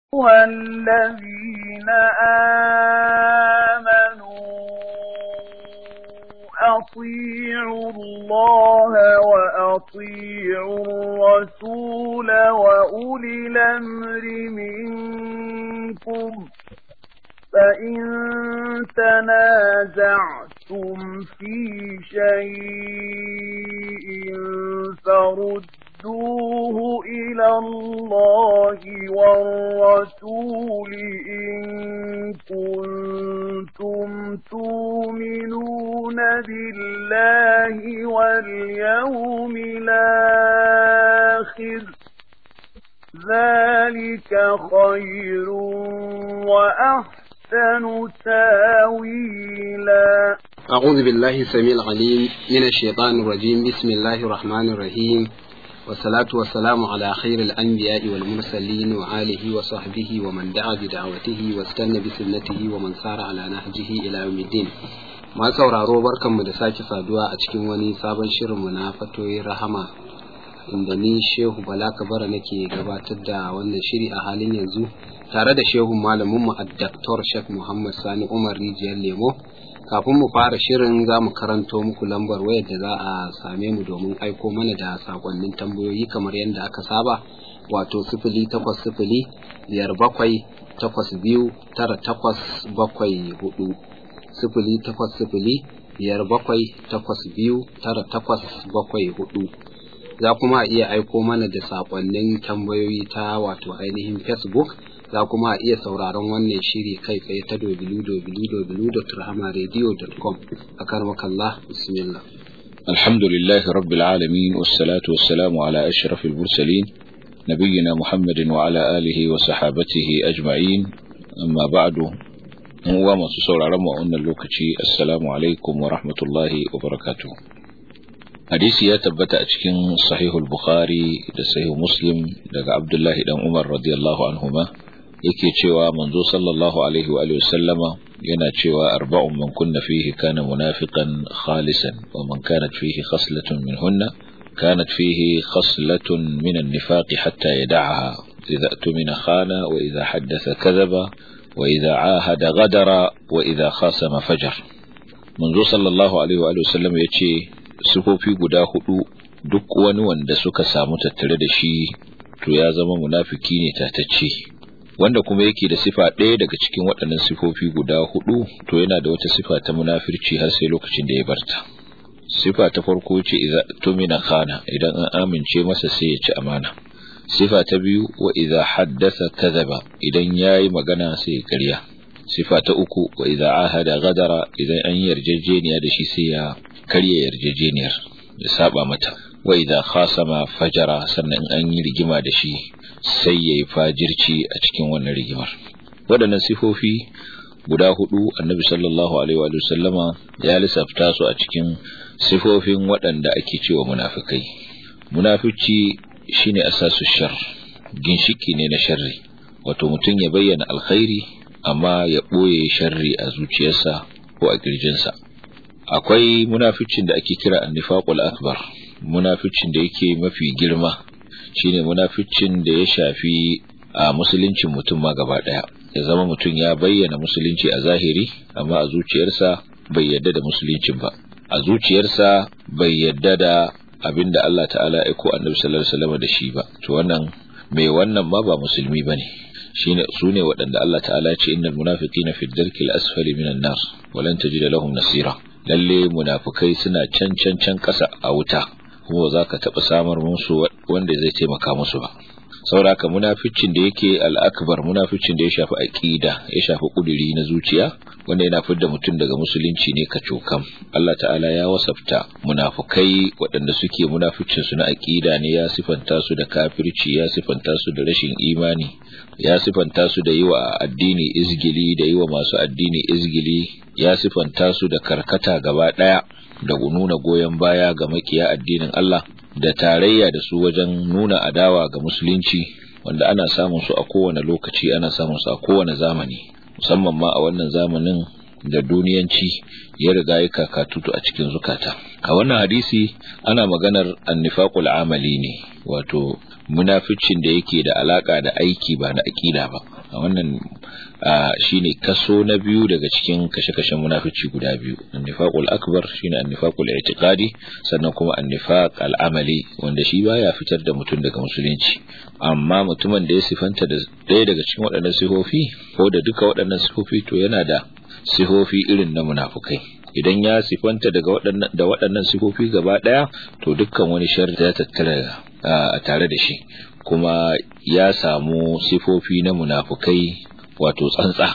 الذين آمنوا أطيعوا الله وأطيعوا الرسول وأولي الأمر منكم فإن تنازعتم في شيء فردوه إلى الله والرسول إن كنتم تؤمنون بالله واليوم الآخر ذلك خير وأحسن تاويلا أعوذ بالله السميع العليم من الشيطان الرجيم بسم الله الرحمن الرحيم والصلاة والسلام على خير الأنبياء والمرسلين وآله وصحبه ومن دعا بدعوته واستنى بسنته ومن سار على نهجه إلى يوم الدين ما sauraro barkanmu da sake saduwa a cikin wani sabon shirinmu na fatoyin rahama inda ni shehu bala kabara nake gabatar da wannan shiri a halin yanzu tare da shehu malaminmu a daktar shek muhammad sani umar rijiyar lemo kafin mu fara shirin za mu karanto muku lambar wayar da za a same mu domin aiko mana da sakonnin tambayoyi kamar yadda aka saba wato sifili takwas sifili biyar bakwai takwas biyu tara takwas bakwai hudu sifili takwas sifili biyar bakwai takwas biyu tara takwas bakwai hudu za kuma iya aiko mana da sakonnin tambayoyi ta wato ainihin facebook za kuma iya sauraron wannan shiri kai tsaye ta www.rahamaradio.com a karmakallah bismillah الحمد لله رب العالمين والصلاة والسلام على أشرف المرسلين نبينا محمد وعلى آله وصحابته أجمعين أما بعد هو ما تصور رمى أن اللوكتي السلام عليكم ورحمة الله وبركاته hadisi ya tabbata a cikin sahihul bukhari da sahih muslim daga abdullahi dan umar radiyallahu anhuma yake cewa manzo sallallahu alaihi wa sallama yana cewa arba'un man kunna fihi kana munafiqan khalisan wa man kanat fihi khaslatun minhunna kanat fihi khaslatun min an-nifaq hatta yad'aha idza tumina khana wa idza haddatha kadhaba wa idza ahada ghadara wa idza khasama fajar manzo sallallahu alaihi wa sallam yace sifofi guda hudu duk wani wanda suka samu tattare da shi to ya zama munafiki ne tatacce wanda kuma yake da sifa ɗaya daga cikin waɗannan sifofi guda hudu to yana da wata sifa ta munafirci har sai lokacin da ya barta sifa ta farko ce idza tumina khana idan an amince masa sai ya ci amana sifa ta biyu wa idza haddatha kadhaba idan yayi magana sai ya ƙarya sifa ta uku wa idza ahada gadara idan an yarjejeniya da shi sai ya karya yarjejeniyar ya saba mata wa idza khasama fajara sannan an yi rigima da shi sai yayi fajirci a cikin wannan rigimar waɗannan sifofi guda hudu annabi sallallahu alaihi wa sallama ya lissafta su a cikin sifofin waɗanda ake cewa munafikai munafici shine asasu shar ginshiki ne na sharri wato mutum ya bayyana alkhairi amma ya ɓoye sharri a zuciyarsa ko a kirjinsa akwai munaficin da ake kira annifaqul akbar munaficin da yake mafi girma shine munaficin da ya shafi a musuluncin mutum ma gaba daya ya zama mutum ya bayyana musulunci a zahiri amma a zuciyarsa bai yadda da musuluncin ba a zuciyarsa bai yadda da abinda Allah ta'ala ya ko annabi sallallahu alaihi wasallam da shi ba to wannan mai wannan ma ba musulmi bane shine sune waɗanda Allah ta'ala ya ce innal munafiqina fi ddarkil asfali minan nar walan tajida lahum nasira lalle munafukai suna can can can ƙasa a wuta kuma za ka taɓa samar musu wanda zai taimaka musu ba sauraka munaficin da yake al'akbar munaficin da ya shafi aqida ya shafi kuduri na zuciya wanda yana fidda mutum daga musulunci ne kacokam Allah ta'ala ya wasafta munafukai waɗanda suke munaficin su na aqida ne ya sifanta su da kafirci ya sifanta su da rashin imani ya sifanta su da yiwa addini izgili da yiwa masu addini izgili ya sifanta su da karkata gaba ɗaya da nuna goyon baya ga makiya addinin Allah da tarayya da su wajen nuna adawa ga musulunci wanda ana samun su a kowane lokaci ana samun su a kowane zamani musamman ma a wannan zamanin da duniyanci ya riga ya kakatutu a cikin zukata a wannan hadisi ana maganar annifaqul amali ne wato munaficin da yake da alaka da aiki ba na aqida ba wannan shine kaso na biyu daga cikin kashe-kashen munafici guda biyu annifaqul akbar shine annifaqul i'tiqadi sannan kuma annifaq al'amali wanda shi baya fitar da mutum daga musulunci amma mutumin da ya sifanta da ɗaya daga cikin waɗannan sifofi ko da duka waɗannan sifofi to yana da sifofi irin na munafukai idan ya sifanta daga waɗannan da waɗannan sifofi gaba ɗaya to dukkan wani sharri ya tattara a tare da shi kuma ya samu sifofi na munafukai wato tsantsa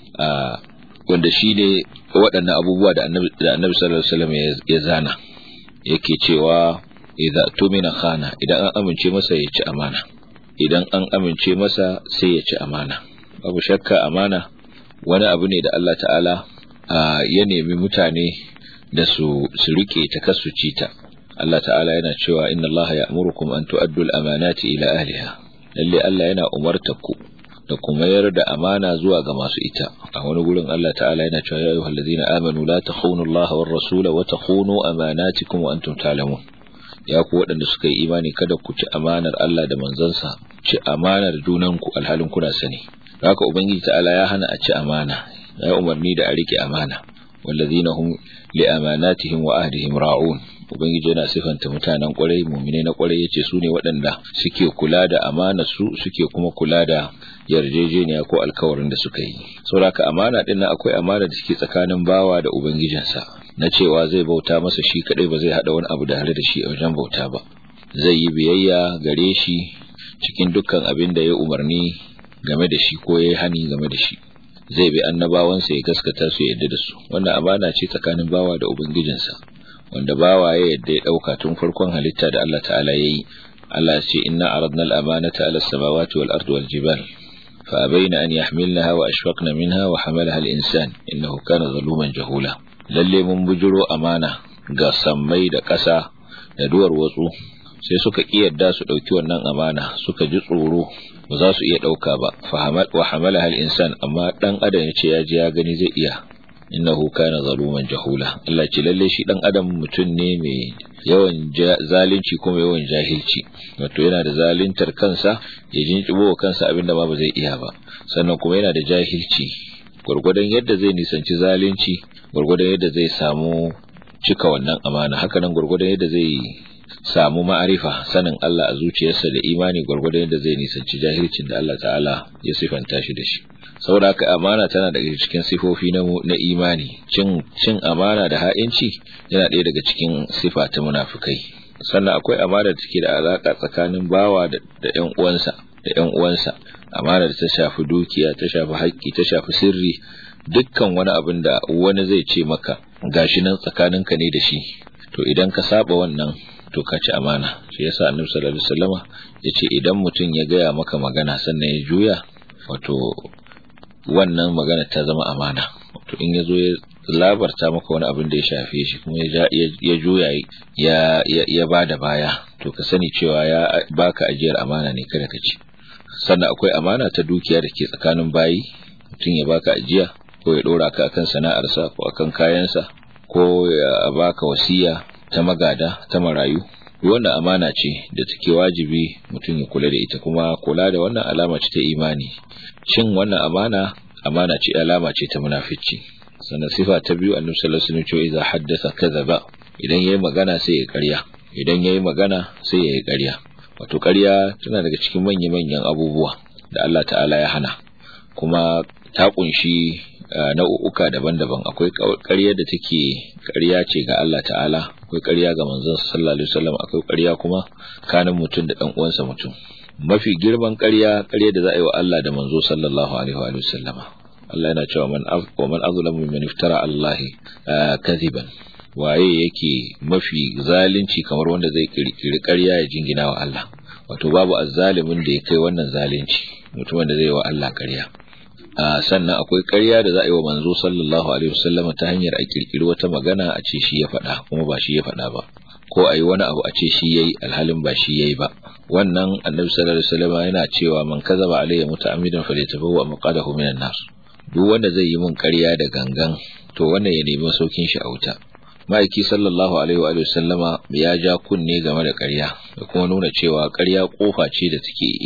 wanda shi ne waɗannan abubuwa da annabi sallallahu alaihi wasallam ya zana yake cewa idza tumina khana idan an amince masa ya ci amana idan an amince masa sai ya ci amana babu shakka amana wani abu ne da Allah ta'ala ya nemi mutane da su su rike ta kasu ta Allah ta'ala yana cewa inna Allah ya'murukum an tu'addu al-amanati ila ahliha lalle Allah yana umartar ku da kuma mayar da amana zuwa ga masu ita a wani gurin Allah ta'ala yana cewa ya ayyuhal ladina amanu la takhunu Allah war rasula wa takhunu amanatikum wa antum ta'lamun ya ku waɗanda suka yi imani kada ku ci amanar Allah da manzansa ci amanar junanku alhalin kuna sani haka ubangiji ta'ala ya hana a ci amana ya umarni da a rike amana wallazina hum li amanatihim wa ahdihim ra'un ubangiji yana sifanta mutanen kwarai mu'mine na kwarai yace su ne waɗanda suke kula da amana su suke kuma kula da yarjejeniya ko alkawarin da suka yi saboda amana din nan akwai amana da suke tsakanin bawa da ubangijinsa na cewa zai bauta masa shi kadai ba zai hada wani abu da hare da shi a wajen bauta ba zai yi biyayya gare shi cikin dukkan abin da ya umarni game da shi ko ya yi hani game da shi zai bi annabawansa ya gaskata su yadda da su wannan amana ce tsakanin bawa da ubangijinsa wanda bawa ya yadda ya dauka tun farkon halitta da Allah ta'ala yayi Allah ya ce inna aradna al-amanata ala as-samawati wal ardi wal jibal fa abaina an yahmilnaha wa ashfaqna minha wa hamalaha al-insan innahu kana zaluman jahula lalle mun bujuro amana ga sammai da ƙasa da duwar watsu sai suka kiyarda su dauki wannan amana suka ji tsoro ba za su iya dauka ba fa wa hamalaha al-insan amma dan adam ya ce ya ji ya gani zai iya innahu kana zaluman jahula Allah ce lalle shi dan adam mutum ne mai yawan zalunci kuma yawan jahilci wato yana da zaluntar kansa ya jinkibo kansa abinda ma ba zai iya ba sannan kuma yana da jahilci gurgurdan yadda zai nisanci zalunci gurgurdan yadda zai samu cika wannan amana haka nan gurgurdan yadda zai samu ma'arifa sanin Allah a zuciyarsa da imani gurgurdan yadda zai nisanci jahilcin da Allah ta'ala ya sifanta shi da shi saboda haka amana tana daga cikin sifofi na, na imani cin cin amana da ha'inci yana ɗaya daga cikin sifa ta munafikai sannan akwai amana da take da alaka tsakanin bawa da ƴan uwansa da ƴan uwansa amana da ta shafi dukiya ta shafi haƙƙi ta shafi sirri dukkan wani abin da wani zai ce maka gashi nan tsakaninka ne da shi to idan ka saba wannan to ka ci amana shi yasa annabi sallallahu alaihi wasallama yace idan mutum ya gaya maka magana sannan ya juya wato wannan magana ta zama amana wato in ya zo ya labarta maka wani abin da ya shafe shi kuma ya juya ya ya bada baya to ka sani cewa ya baka ajiyar amana ne kada ka ci sannan akwai amana ta dukiya da ke tsakanin bayi mutum ya baka ajiya ko ya dora ka akan sana'arsa ko akan kayansa ko ya baka wasiya ta magada ta marayu wannan amana ce da take wajibi mutum ya kula da ita kuma kula da wannan alama ce ta imani cin wannan amana amana ce alama ce ta munafici sannan sifa ta biyu annabi sallallahu alaihi wasallam ce idza haddatha kadhaba idan yayi magana sai ya ƙarya idan yayi magana sai ya yi ƙarya wato ƙarya tana daga cikin manya manyan abubuwa da Allah ta'ala ya hana kuma ta kunshi nau'uka daban-daban akwai ƙarya da take ƙarya ce ga Allah ta'ala akwai ƙarya ga manzon sallallahu alaihi wasallam akwai ƙarya kuma kanin mutum da dan uwansa mutum mafi girman ƙarya ƙarya da za a yi wa Allah da manzo sallallahu alaihi wa sallama Allah yana cewa man wa man azlamu mimman iftara Allah kadhiban waye yake mafi zalunci kamar wanda zai kirkiri ƙarya ya jingina wa Allah wato babu azzalimin da ya kai wannan zalunci mutumin da zai wa Allah ƙarya sannan akwai ƙarya da za a yi wa manzo sallallahu alaihi wasallam ta hanyar a kirkiri wata magana a ce shi ya faɗa kuma ba shi ya faɗa ba ko a yi wani abu a ce shi yayi alhalin ba shi yayi ba wannan annabi sallallahu alaihi wasallam yana cewa man kazaba alayya muta'ammidan falyatabawwa maqadahu minan nar duk wanda zai yi min ƙarya da gangan to wannan ya nemi saukin shi a wuta ma'aiki sallallahu alaihi wa sallama ya ja kunne game da ƙarya da kuma nuna cewa ƙarya kofa ce da take iya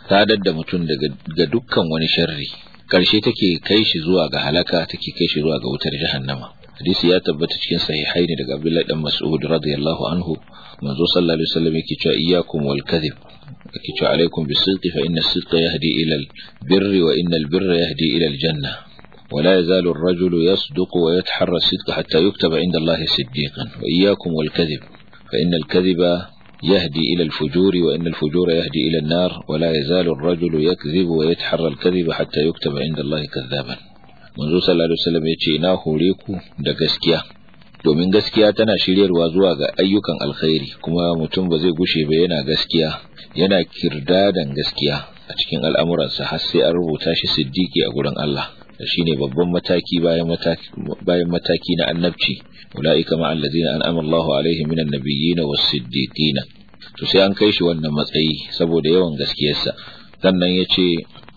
sadar da mutum daga ga dukkan wani sharri karshe take kai shi zuwa ga halaka take kai shi zuwa ga wutar jahannama hadisi ya tabbata cikin sahihaini daga Abdullah dan Mas'ud radiyallahu anhu manzo sallallahu alaihi wasallam yake cewa iyyakum wal kadhib yake cewa alaikum bis-sidqi fa inna as-sidqa yahdi ila al-birri wa inna al-birra yahdi ila al-janna ولا يزال الرجل يصدق ويتحرى الصدق حتى يكتب عند الله صديقا وإياكم والكذب فإن الكذب يهدي إلى الفجور وإن الفجور يهدي إلى النار ولا يزال الرجل يكذب ويتحرى الكذب حتى يكتب عند الله كذابا منذ صلى الله عليه وسلم يتي ina hore ku da gaskiya domin gaskiya tana shiryarwa zuwa ga ayyukan alkhairi kuma mutum ba zai gushe ba yana gaskiya yana kirdadan gaskiya a cikin al'amuransa har sai an rubuta shi siddiki a gurin Allah shine babban mataki bayan mataki bayan mataki na annabci ulaika ma allazina an'ama Allahu alaihim minan nabiyyin was-siddiqin to sai an kai shi wannan matsayi saboda yawan gaskiyarsa sannan yace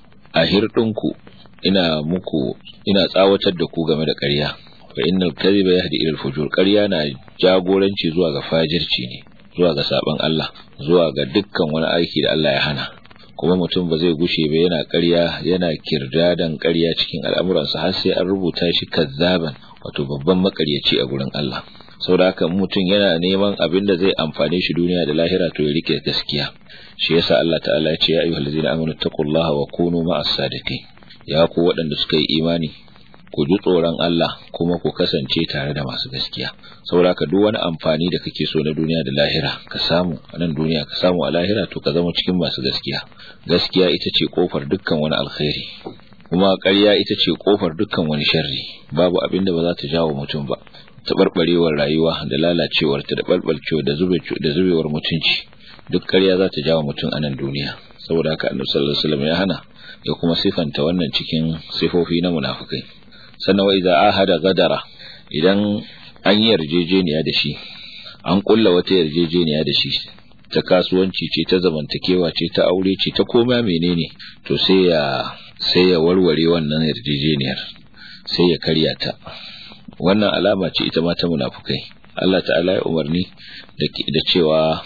a hirdinku ina muku ina tsawatar da ku game da ƙarya fa innal kadhiba yahdi ila al-fujur ƙarya na jagoranci zuwa ga fajirci ne zuwa ga saban Allah zuwa ga dukkan wani aiki da Allah ya hana kuma mutum ba zai gushe ba yana ƙarya yana kirdadan ƙarya cikin al'amuransa har sai an rubuta shi kazzaban wato babban makaryaci a gurin Allah saboda haka mutum yana neman abin da zai amfane shi duniya da lahira to ya rike gaskiya shi yasa Allah ta'ala ya ce ya ayyuhal ladzina amanu taqullaha wa kunu ma'as sadiqin ya ku waɗanda suka yi imani ku ji tsoron Allah kuma ku kasance tare da masu gaskiya saboda ka duk wani amfani da kake so na duniya da lahira ka samu a nan duniya ka samu a lahira to ka zama cikin masu gaskiya gaskiya ita ce kofar dukkan wani alkhairi kuma ƙarya ita ce kofar dukkan wani sharri babu abin da ba za ta jawo mutum ba taɓarɓarewar rayuwa da lalacewar ta da ɓalɓalcewa da zube da zubewar mutunci duk ƙarya za ta jawo mutum a nan duniya saboda haka annabi sallallahu alaihi wasallam ya hana ya kuma sifanta wannan cikin sifofi na munafikai sannan wa idza ahada gadara idan an yi yarjejeniya da shi an kulla wata yarjejeniya da shi ta kasuwanci ce ta zamantakewa ce ta aure ce ta koma menene to sai ya sai ya warware wannan yarjejeniyar sai ya karya ta wannan alama ce ita ma ta munafukai Allah ta'ala ya umarni da cewa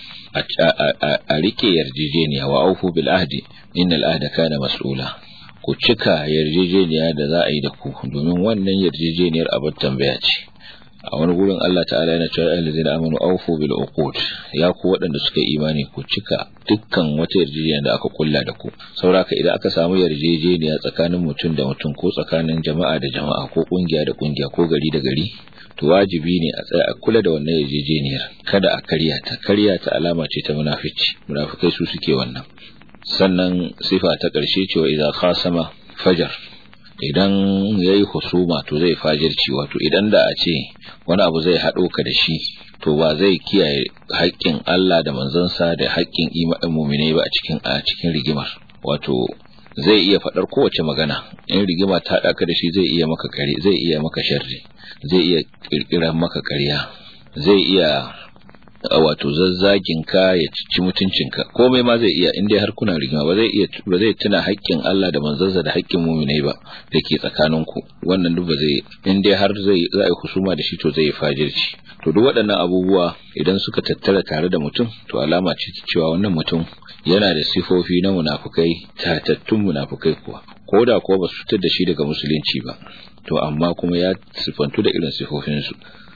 a rike yarjejeniya wa aufu bil ahdi innal ahda kana mas'ula ku cika yarjejeniya da za a yi da ku domin wannan yarjejeniyar abin tambaya ce a wani gurin Allah ta'ala yana cewa ayyuhal ladzina amanu awfu bil uqud ya ku waɗanda suka imani ku cika dukkan wata yarjejeniya da aka kulla da ku sauraka idan aka samu yarjejeniya tsakanin mutum da mutum ko tsakanin jama'a da jama'a ko kungiya da kungiya ko gari da gari to wajibi ne a tsaya a kula da wannan yarjejeniyar kada a karya ta karya ta alama ce ta munafici munafikai su suke wannan sannan sifa ta ƙarshe cewa idan khasama fajar idan yayi husuma to zai fajirci wato idan da a ce wani abu zai haɗo ka da shi to ba zai kiyaye haƙƙin Allah da manzansa da haƙƙin imanin mu'minai ba a cikin a cikin rigimar wato zai iya faɗar kowace magana in rigima ta haɗa ka da shi zai iya maka kare zai iya maka sharri zai iya ƙirƙirar maka ƙarya zai iya wato zazzagin ka ya cici mutuncinka komai ma zai iya in dai har kuna rigima ba zai iya ba zai tuna haƙƙin Allah da manzansa da haƙƙin mu'minai ba da ke tsakaninku wannan duk ba zai in dai har zai za a yi husuma da shi to zai fajirci to duk waɗannan abubuwa idan suka tattara tare da mutum to alama ce ta cewa wannan mutum yana da sifofi na munafukai tatattun munafukai kuwa ko da kuwa ba su fitar da shi daga musulunci ba to amma kuma ya sifantu da irin sifofinsu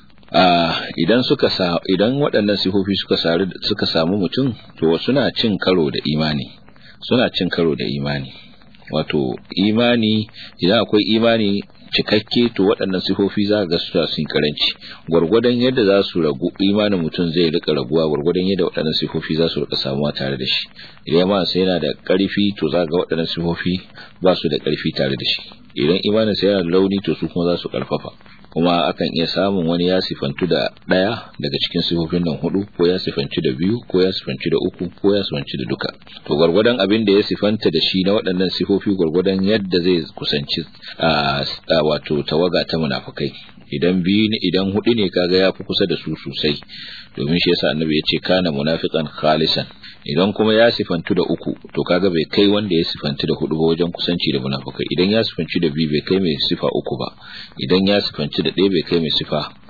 idan suka sa idan waɗannan sifofi suka sari suka samu mutum to suna cin karo da imani suna cin karo da imani wato imani idan akwai imani cikakke to waɗannan sifofi za ga su sun karanci gwargwadon yadda za su ragu imanin mutum zai rika raguwa gwargwadon yadda waɗannan sifofi za su rika samuwa tare da shi idan ma sai yana da ƙarfi to za ga waɗannan sifofi ba su da ƙarfi tare da shi idan imanin sai yana da launi to su kuma za su ƙarfafa kuma akan iya samun wani ya sifantu da ɗaya daga cikin sifofin nan hudu ko ya sifanci da biyu ko ya sifanci da uku ko ya sifanci da duka to gwargwadon abin da ya sifanta da shi na waɗannan sifofi gwargwadon yadda zai kusanci a wato tawaga ta munafukai idan biyu ne idan hudu ne kaga ya fi kusa da su sosai domin shi yasa annabi ya ce kana munafiqan khalisan idan kuma ya sifantu da uku to kaga bai kai wanda ya sifantu da hudu ba wajen kusanci da munafukai idan ya sifanci da biyu bai kai mai sifa uku ba idan ya sifanci da ɗaya bai kai mai sifa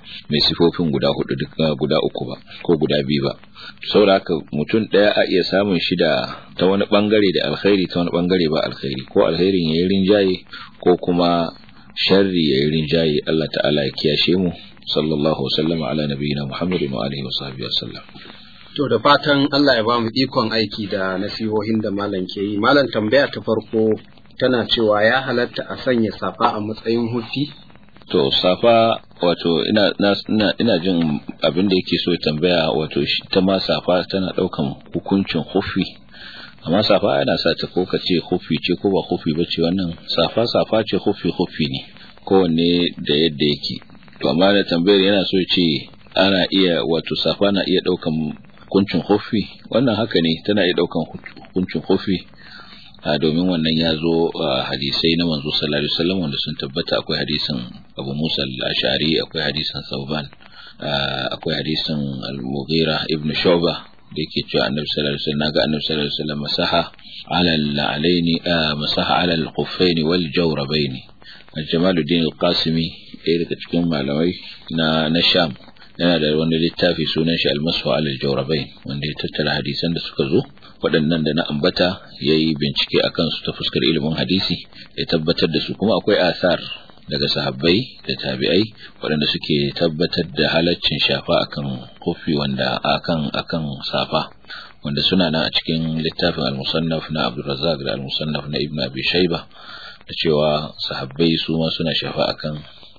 mai sifofin guda hudu duk guda uku ba ko guda biyu ba saboda haka mutum ɗaya a iya samun shi da ta wani bangare da alkhairi ta wani bangare ba alkhairi ko alkhairin ya yi rinjaye ko kuma sharri ya yi rinjaye Allah ta'ala ya kiyashe mu sallallahu wasallam ala nabiyina muhammadin wa alihi wa sahbihi wasallam To da fatan Allah ya ba mu ikon aiki da nasihohin da malam ke yi. Malam tambaya ta farko tana cewa ya halatta a sanya safa a matsayin hufi? To safa wato ina ina ina jin abin da yake so tambaya wato shi ta ma safa tana daukan hukuncin hufi. Amma safa yana sa ta ko kace hufi ce ko ba hufi ba ce wannan safa safa ce hufi hufi ne kowanne da yadda yake. To amma da tambayar yana so ce ana iya wato safa na iya daukan hukuncin hufi wannan haka ne tana iya daukan hukuncin hufi domin wannan ya zo hadisai na manzo sallallahu alaihi wasallam wanda sun tabbata akwai hadisin Abu Musa al-Ash'ari akwai hadisin Sauban akwai hadisin Al-Mughira ibn Shu'bah da yake cewa Annabi sallallahu alaihi wasallam naga Annabi sallallahu alaihi wasallam masaha ala al-alaini masaha ala al-khuffain wal jawrabain Jamaluddin al-Qasimi ɗaya daga cikin malamai na na Sham yana da wani littafi sunan shi almasu alal jawrabain wanda ya tattara hadisan da suka zo waɗannan da na ambata ya yi bincike a kansu ta fuskar ilimin hadisi ya tabbatar da su kuma akwai asar daga sahabbai da tabi'ai waɗanda suke tabbatar da halaccin shafa akan kofi wanda akan akan safa wanda suna nan a cikin littafin al-musannaf na Abdurrazzaq da al-musannaf na Ibn Abi Shayba da cewa sahabbai su ma suna shafa akan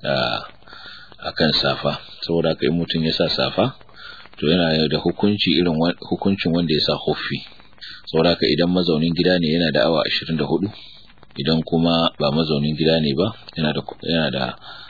akan safa saboda kai mutum ya sa safa to yana da hukunci irin hukuncin wanda ya sa huffi saboda ka idan mazaunin gida ne yana da awa 24 idan kuma ba mazaunin gida ne ba yana da yana da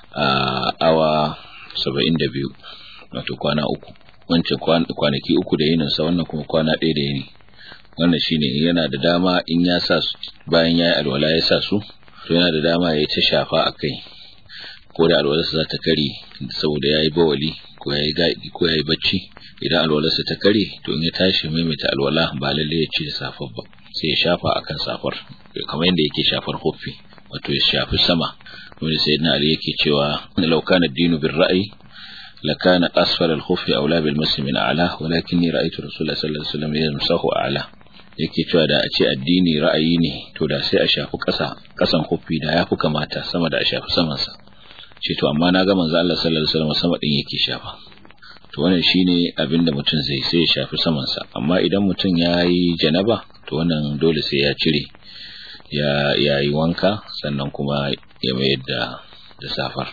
awa 72 wato kwana uku wancan kwanaki uku da yinin sa wannan kuma kwana ɗaya da yini wannan shine yana da dama in ya sa bayan yayi alwala ya sa su to yana da dama ya ta shafa akai ko da alwalarsa za ta kare saboda ya yi bawali ko ya yi gaɗi ko ya yi bacci idan alwalarsa ta kare to in ya tashi maimaita alwala ba lalle ya ci da safar ba sai ya shafa akan safar kamar yadda yake shafar huffi wato ya shafi sama wanda sai na ali yake cewa law kana dinu bir ra'yi لكان أسفل الخف أولى بالمس من أعلاه ولكني رأيت رسول الله صلى الله عليه وسلم يمسه أعلاه yake cewa da a ce addini ra'ayi ne to da sai a shafi ƙasa ƙasan huffi da ya fi kamata sama da a shafi samansa ce to amma na ga manzo Allah sallallahu alaihi wasallam sama din yake shafa to wannan shine abin da mutum zai sai ya shafi saman sa amma idan mutum yayi janaba to wannan dole sai ya cire ya yayi wanka sannan kuma ya mayar da da safar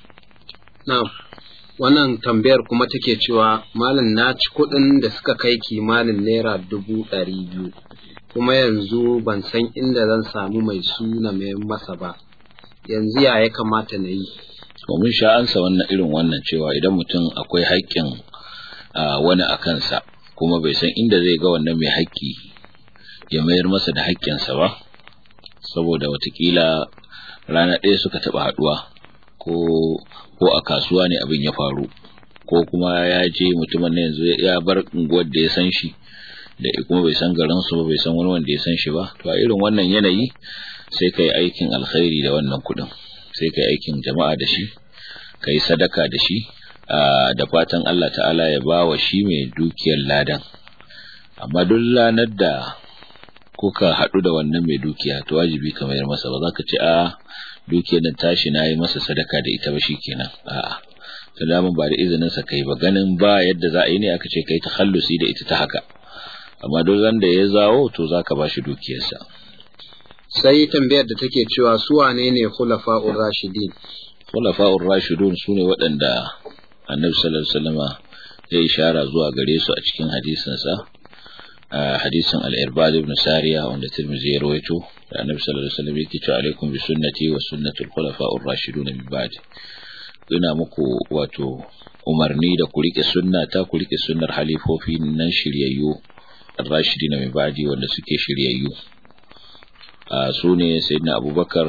na'am wannan tambayar kuma take cewa malam na ci kuɗin da suka kai kimanin naira dubu ɗari biyu kuma yanzu ban san inda zan samu mai suna mai masa ba yanzu ya ya kamata na yi mun sha ansa wannan irin wannan cewa idan mutum akwai haƙƙin wani a kansa kuma bai san inda zai ga wannan mai haƙƙi ya mayar masa da haƙƙinsa ba saboda watakila rana ɗaya suka taɓa haɗuwa ko ko a kasuwa ne abin ya faru ko kuma ya je mutumin na yanzu ya bar unguwar da ya san shi da kuma bai san garin su ba bai san wani wanda ya san shi ba to a irin wannan yanayi sai kai aikin alkhairi da wannan kuɗin sai kai aikin jama'a da shi kai sadaka da shi da fatan Allah ta'ala ya ba wa shi mai dukiyar ladan amma duk ranar da kuka haɗu da wannan mai dukiya to wajibi ka mayar masa ba za ka ce a dukiyar nan tashi na yi masa sadaka da ita ba shi kenan a'a ta daman ba da izinin sa kai ba ganin ba yadda za a yi ne aka ce kai takhallusi da ita ta haka amma duk da ya zawo to zaka ba shi dukiyarsa sai tambayar da take cewa su wane ne khulafa'ur rashidin khulafa'ur rashidun sune waɗanda annabi sallallahu alaihi wasallama ya ishara zuwa gare su a cikin hadisin sa hadisin al-irbad ibn sariya wanda tirmidhi ya rawaito da annabi sallallahu alaihi wasallam yake cewa alaikum bi sunnati wa sunnati al-khulafa'ur rashidun min ba'di ina muku wato umarni da ku rike sunnata ku rike sunnar halifofi nan shiryayyu ar-rashidin min ba'di wanda suke shiryayyu su ne sayyidina abubakar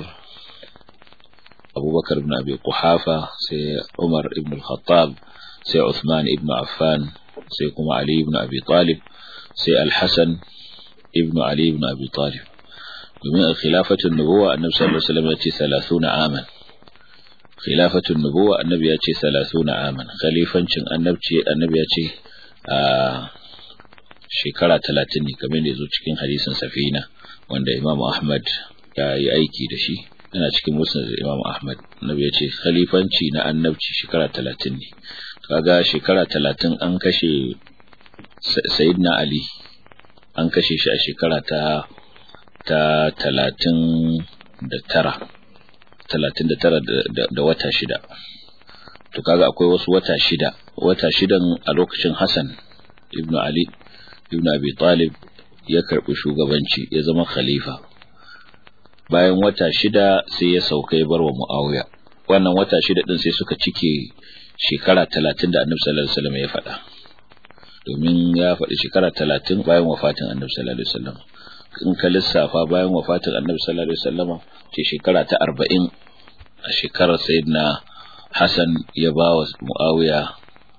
abubakar ibn abi kuhafa sai umar ibn al-khattab sai uthman ibn affan sai kuma ali ibn abi talib sai al-hasan ibn ali ibn abi talib domin khilafatun nubuwa annabi sallallahu alaihi wasallam ya ce 30 aman khilafatun nubuwa annabi ya ce 30 aman khalifancin annabci annabi ya ce a shekara 30 ne kamar da yazo cikin hadisin safina wanda Imam Ahmad ya yi aiki da shi yana cikin musnad Imam Ahmad annabi ya ce khalifanci na annabci shekara 30 ne kaga shekara 30 an kashe Sayyidina Ali an kashe shi a shekara ta ta 30 da tara talatin da tara da wata shida to kaga akwai wasu wata shida wata shidan a lokacin Hassan ibn Ali ibn Abi Talib ya karbi shugabanci ya zama khalifa bayan wata shida sai ya sauka ya barwa Muawiya wannan wata shida din sai suka cike shekara talatin da Annabi sallallahu alaihi wasallam ya faɗa domin ya faɗi shekara talatin bayan wafatin Annabi sallallahu alaihi wasallam in ka lissafa bayan wafatin Annabi sallallahu alaihi wasallam ce shekara ta arba'in a shekarar Sayyidina Hassan ya ba wa Muawiya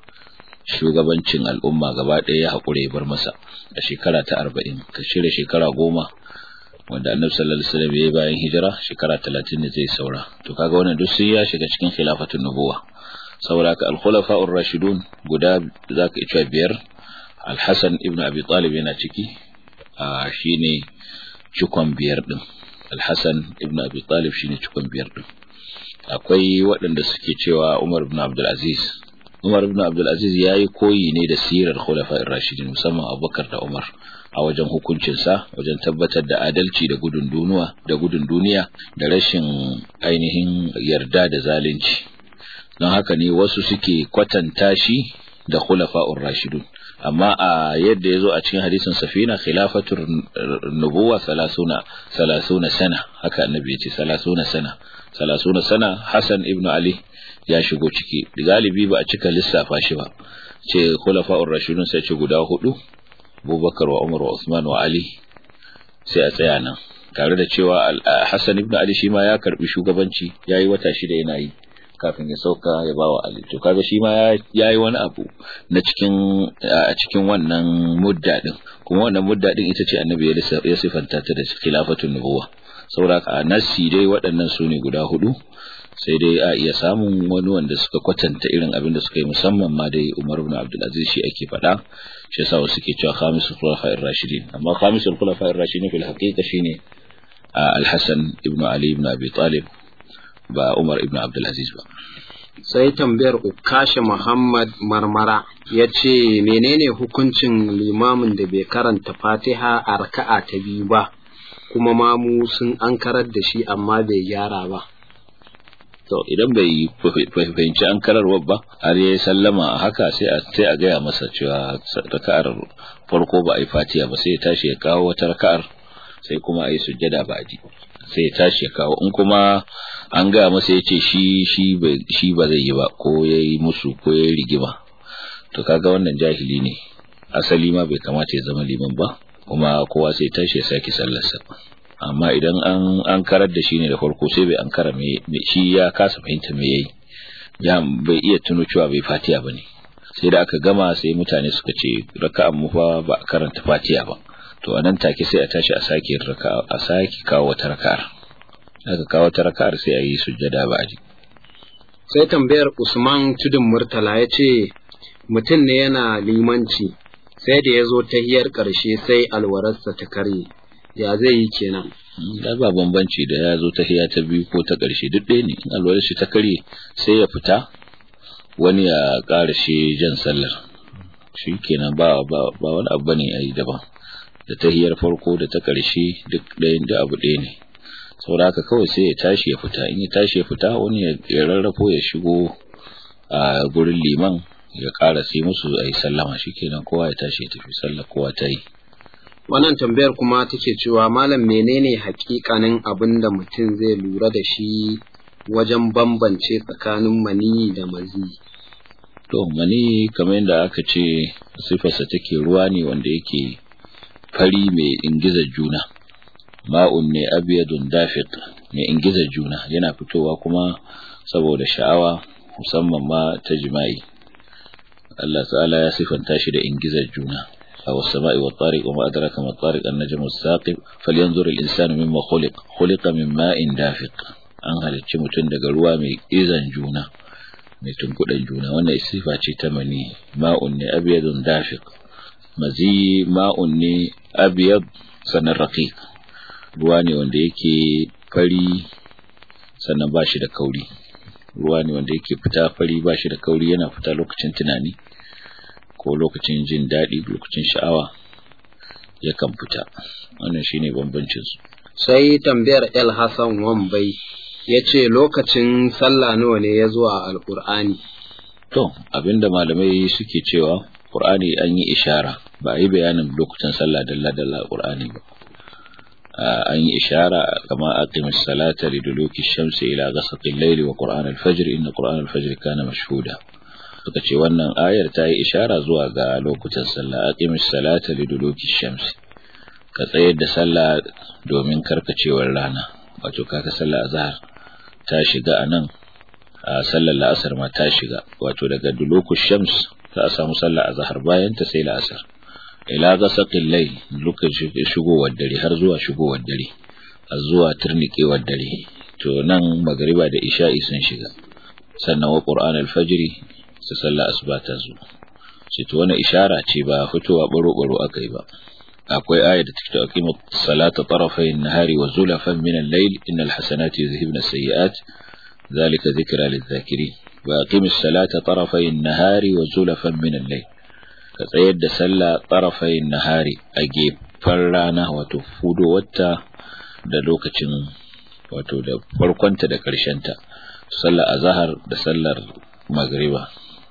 shugabancin al'umma gaba ɗaya ya haƙura ya bar masa a shekara ta arba'in ka shirya shekara goma wanda Annabi sallallahu alaihi wasallam ya bayan hijira shekara talatin ne zai saura to kaga wannan duk sai ya shiga cikin khilafatun nubuwa saboda haka al-khulafa'ur rashidun guda zaka iya biyar al-Hasan ibn Abi Talib yana ciki a shine cikon biyar din al-Hasan ibn Abi Talib shine cikon biyar din akwai waɗanda suke cewa Umar ibn Abdul Aziz Umar ibn Abdul Aziz yayi koyi ne da sirar khulafa'ir rashidin musamman Abubakar da Umar a wajen hukuncin sa wajen tabbatar da adalci da gudun duniya da gudun duniya da rashin ainihin yarda da zalunci don haka ne wasu suke kwatanta shi da khulafa'ur rashidun amma a yadda ya zo a cikin hadisin safina khilafatul nubuwa salasuna salasuna sana haka annabi ya ce salasuna sana salasuna sana hasan ibnu ali ya shigo ciki galibi ba a cika lissafa shi ba ce khulafa'ur rashidun sai ce guda hudu abubakar wa umar wa usman wa ali sai a tsaya nan tare da cewa hasan ibnu ali shi ma ya karbi shugabanci yayi wata shida yana yi kafin ya sauka ya ba wa Ali to kaga shi ma ya yi wani abu na cikin a cikin wannan mudda din kuma wannan mudda din ita ce annabi ya sifanta ta da khilafatun nubuwa saboda a nasi dai waɗannan su ne guda hudu sai dai a iya samun wani wanda suka kwatanta irin abin da suka yi musamman ma dai Umar ibn Abdul Aziz shi ake faɗa shi yasa wasu ke cewa khamisul khulafa'ir rashidin amma khamisul khulafa'ir rashidin fil haqiqa shine Al-Hasan ibn Ali ibn Abi Talib ba Umar ibn Abdulaziz ba. Sai tambayar Ukasha Muhammad Marmara ya ce menene hukuncin limamin da bai karanta fatiha a raka'a ta biyu ba, kuma mamu sun an karar da shi amma bai gyara ba. To idan bai fahimci an kararwa ba, har ya sallama haka sai a sai a gaya masa cewa raka'ar farko ba a yi fatiha ba sai ya tashi ya kawo wata raka'ar sai kuma a yi sujjada ba a ji. sai ya tashi ya kawo in kuma an gaya masa ya ce shi shi ba zai yi ba ko ya yi musu ko ya yi rigima to kaga wannan jahili ne asali ma bai kamata ya zama liman ba kuma kowa sai tashi ya sake sallarsa amma idan an an karar da shi ne da farko sai bai an kara me shi ya kasa fahimta me yayi ya bai iya tuno cewa bai fatiya bane sai da aka gama sai mutane suka ce raka'an mu fa ba karanta fatiya ba to a nan take sai a tashi a sake raka'a a sake kawo wata raka'ar aka kawo wata raka'ar sai a yi sujjada ba aji sai tambayar Usman Tudun Murtala ya ce mutum ne yana limanci sai da ya zo tahiyar ƙarshe sai alwararsa ta karye ya zai yi kenan da ba bambanci da ya zo tahiya ta biyu ko ta ƙarshe duk ɗaya ne in alwarar shi ta karye sai ya fita wani ya ƙara shi jan sallar shi kenan ba ba wani abu ne a yi daban da tahiyar farko da ta ƙarshe duk ɗayan da abu ɗaya ne saboda haka kawai sai ya tashi ya fita in ya tashi ya fita wani ya rarrafo ya shigo a gurin liman ya ƙara sai musu a yi sallama shi kenan kowa ya tashi ya tafi sallah kowa ta yi wannan tambayar kuma take cewa malam menene hakikanin abin da mutum zai lura da shi wajen bambance tsakanin mani da mazi to mani kamar yadda aka ce sifarsa take ruwa ne wanda yake fari mai ingizar juna ma'un ne abiyadun dafiq mai ingizar juna yana fitowa kuma saboda sha'awa musamman ma ta jima'i Allah ta'ala ya sifanta shi da ingizar juna aw as-sama'i wat tariq wa ma adraka ma tariq an-najmu as-saqib falyanzur al-insanu mimma khuliq khuliqa min ma'in dafiq an halicci mutum daga ruwa mai izan juna mai tunkuɗan juna wannan sifa ce ta mani ma'un ne abyadun dafiq mazi ma'un ne abyad sanan raqiq ruwa ne wanda yake fari sannan ba shi da kauri ruwa ne wanda yake fita fari ba shi da kauri yana fita lokacin tunani ko lokacin jin daɗi lokacin sha'awa yakan fita wannan shine bambancin su sai tambayar El Hassan Wambai ya ce lokacin sallah nawa ne ya zo a alkur'ani to abinda malamai suke cewa qur'ani an yi ishara ba a yi bayanin lokutan sallah dalla dalla qur'ani ba an yi ishara kama aqimis salata liduluki shamsi ila ghasaqil layli wa qur'an al-fajr inna qur'an al-fajr kana mashhuda suka ce wannan ayar ta yi ishara zuwa ga lokutan sallah aqimis salata liduluki shamsi ka tsayar da sallah domin karkacewar rana wato kaka sallah azhar ta shiga anan a sallar la'asar ma ta shiga wato daga dulukus shams za a samu sallah azhar bayan ta sai la'asar ila gasaqil layl lokacin shigowar dare har zuwa shigowar dare har zuwa turnikewar dare to nan magriba da isha'i sun shiga sannan wa qur'an al-fajr sa sallah asuba ta zo sai to wannan ishara ce ba fitowa baro baro akai ba akwai aya da take aqimu salata tarafay an-nahari wa zulafan min al-layl innal hasanati yuzhibna as-sayyi'at dhalika dhikra lidh-dhakirin wa aqimis salata tarafay an-nahari wa zulafan min al-layl ka tsayar da sallah tarafay an-nahari a gefen rana wato fudo wata da lokacin wato da farkonta da ta sallar azhar da sallar magriba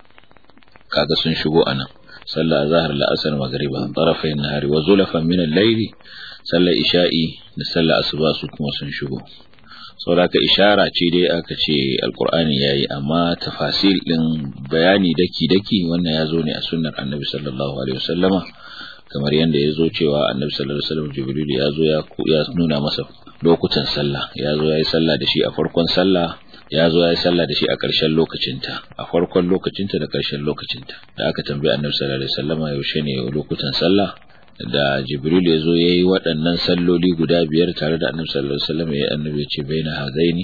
kaga sun shigo anan sallar azhar la'asar magriba tarafayn nahari wa zulafan min al-layl sallar isha'i da sallar asuba su kuma sun shigo saboda ishara ce dai aka ce alqur'ani yayi amma tafasil din bayani daki daki wannan yazo ne a sunnar annabi sallallahu alaihi wasallama kamar yadda ya zo cewa annabi sallallahu alaihi wasallam jibril ya zo ya ya nuna masa lokutan sallah ya zo ya yi sallah da shi a farkon sallah ya zo ya yi sallah da shi a ƙarshen lokacinta a farkon lokacinta da ƙarshen lokacinta da aka tambayi annabi sallallahu alaihi wasallam yaushe ne lokutan sallah da jibril ya zo ya yi waɗannan salloli guda biyar tare da annabi sallallahu alaihi wasallam ya annabi ya ce baina hadaini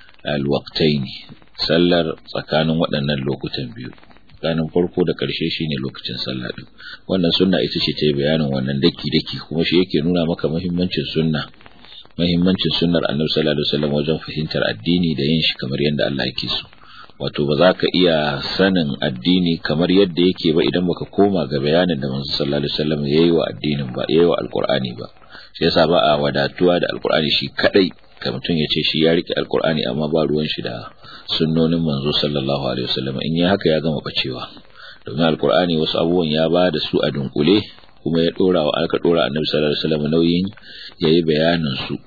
alwaqtaini sallar tsakanin waɗannan lokutan biyu tsakanin farko da ƙarshe shine lokacin sallah din wannan sunna ita ce ta yi bayanin wannan daki daki kuma shi yake nuna maka muhimmancin sunna muhimmancin sunnar annabi sallallahu alaihi wasallam wajen fahimtar addini da yin shi kamar yadda Allah yake so wato ba za ka iya sanin addini kamar yadda yake ba idan baka koma ga bayanin da manzo sallallahu alaihi wasallam yayi wa addinin ba yayi wa alqur'ani ba shi yasa ba a wadatuwa da alqur'ani shi kadai ka mutum ya ce shi ya rike alqur'ani amma ba ruwan shi da sunnonin manzo sallallahu alaihi wasallam in yi haka ya gama bacewa domin alqur'ani wasu abubuwan ya ba da su a dunkule kuma ya dora wa aka dora annabi sallallahu alaihi wasallam nauyin yayi bayanin su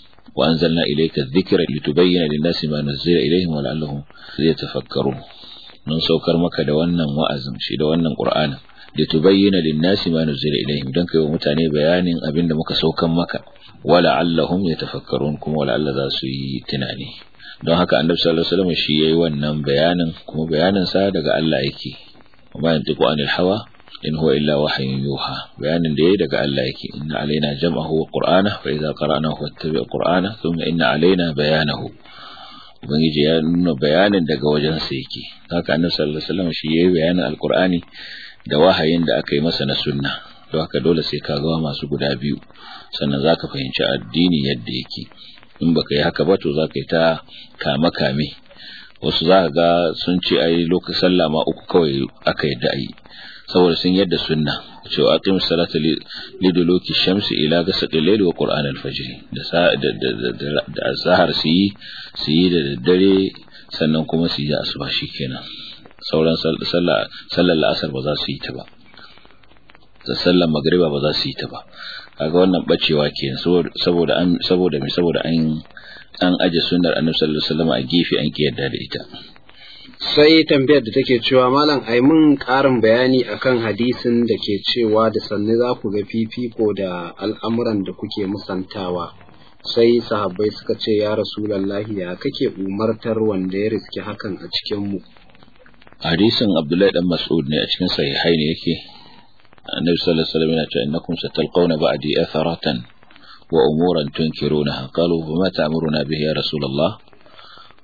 wa anzalna ilayka dhikra litubayyana lin-nasi ma nuzila ilayhim wa la'allahum yatafakkarun mun saukar maka da wannan wa'azin shi da wannan qur'anin litubayyana lin-nasi ma nuzila ilayhim dan kai wa mutane bayanin abinda muka saukan maka wa la'allahum yatafakkarun kuma wa la'alla za su yi tunani don haka annabi sallallahu alaihi wasallam shi yayi wannan bayanin kuma bayanin sa daga Allah yake kuma yantiqu anil hawa in huwa illa wahyun yuha bayanin da yayi daga Allah yake inna alaina jam'ahu wa qur'ana fa idza qara'nahu fattabi' qur'ana thumma inna alaina bayanahu ubangiji ya nuna bayanin daga wajen sa yake haka annabi sallallahu alaihi wasallam shi yayi bayanin alqur'ani da wahayin da aka yi masa na sunna don haka dole sai ka ga masu guda biyu sannan zaka fahimci addini yadda yake in baka yi haka ba to zaka yi ta kame kame wasu za ga sun ce ai lokacin sallah ma uku kawai aka yadda ayi saboda sun yadda sunna cewa aqimus salata liduluki shamsi ila ghasaqil layli wa qur'an al-fajr da da da azhar su yi su yi da daddare sannan kuma su yi asuba shikenan sauran sallah sallar la'asar ba za su yi ta ba da sallar magriba ba za su yi ta ba kaga wannan bacewa kenan saboda an saboda me saboda an an aje sunnar annabi sallallahu alaihi wasallam a gefe an ki yarda da ita sai tambayar da take cewa malam ai mun ƙarin bayani akan hadisin da ke cewa da sanne za ku ga fifiko da al'amuran da kuke musantawa sai sahabbai suka ce ya rasulallahi ya kake umartar wanda ya riski hakan a cikin mu hadisin abdullahi dan mas'ud ne a cikin sahihai ne yake annabi sallallahu alaihi wasallam yana cewa innakum satalqawna ba'di atharatan wa umuran tunkirunaha qalu fama ta'muruna bihi ya rasulullah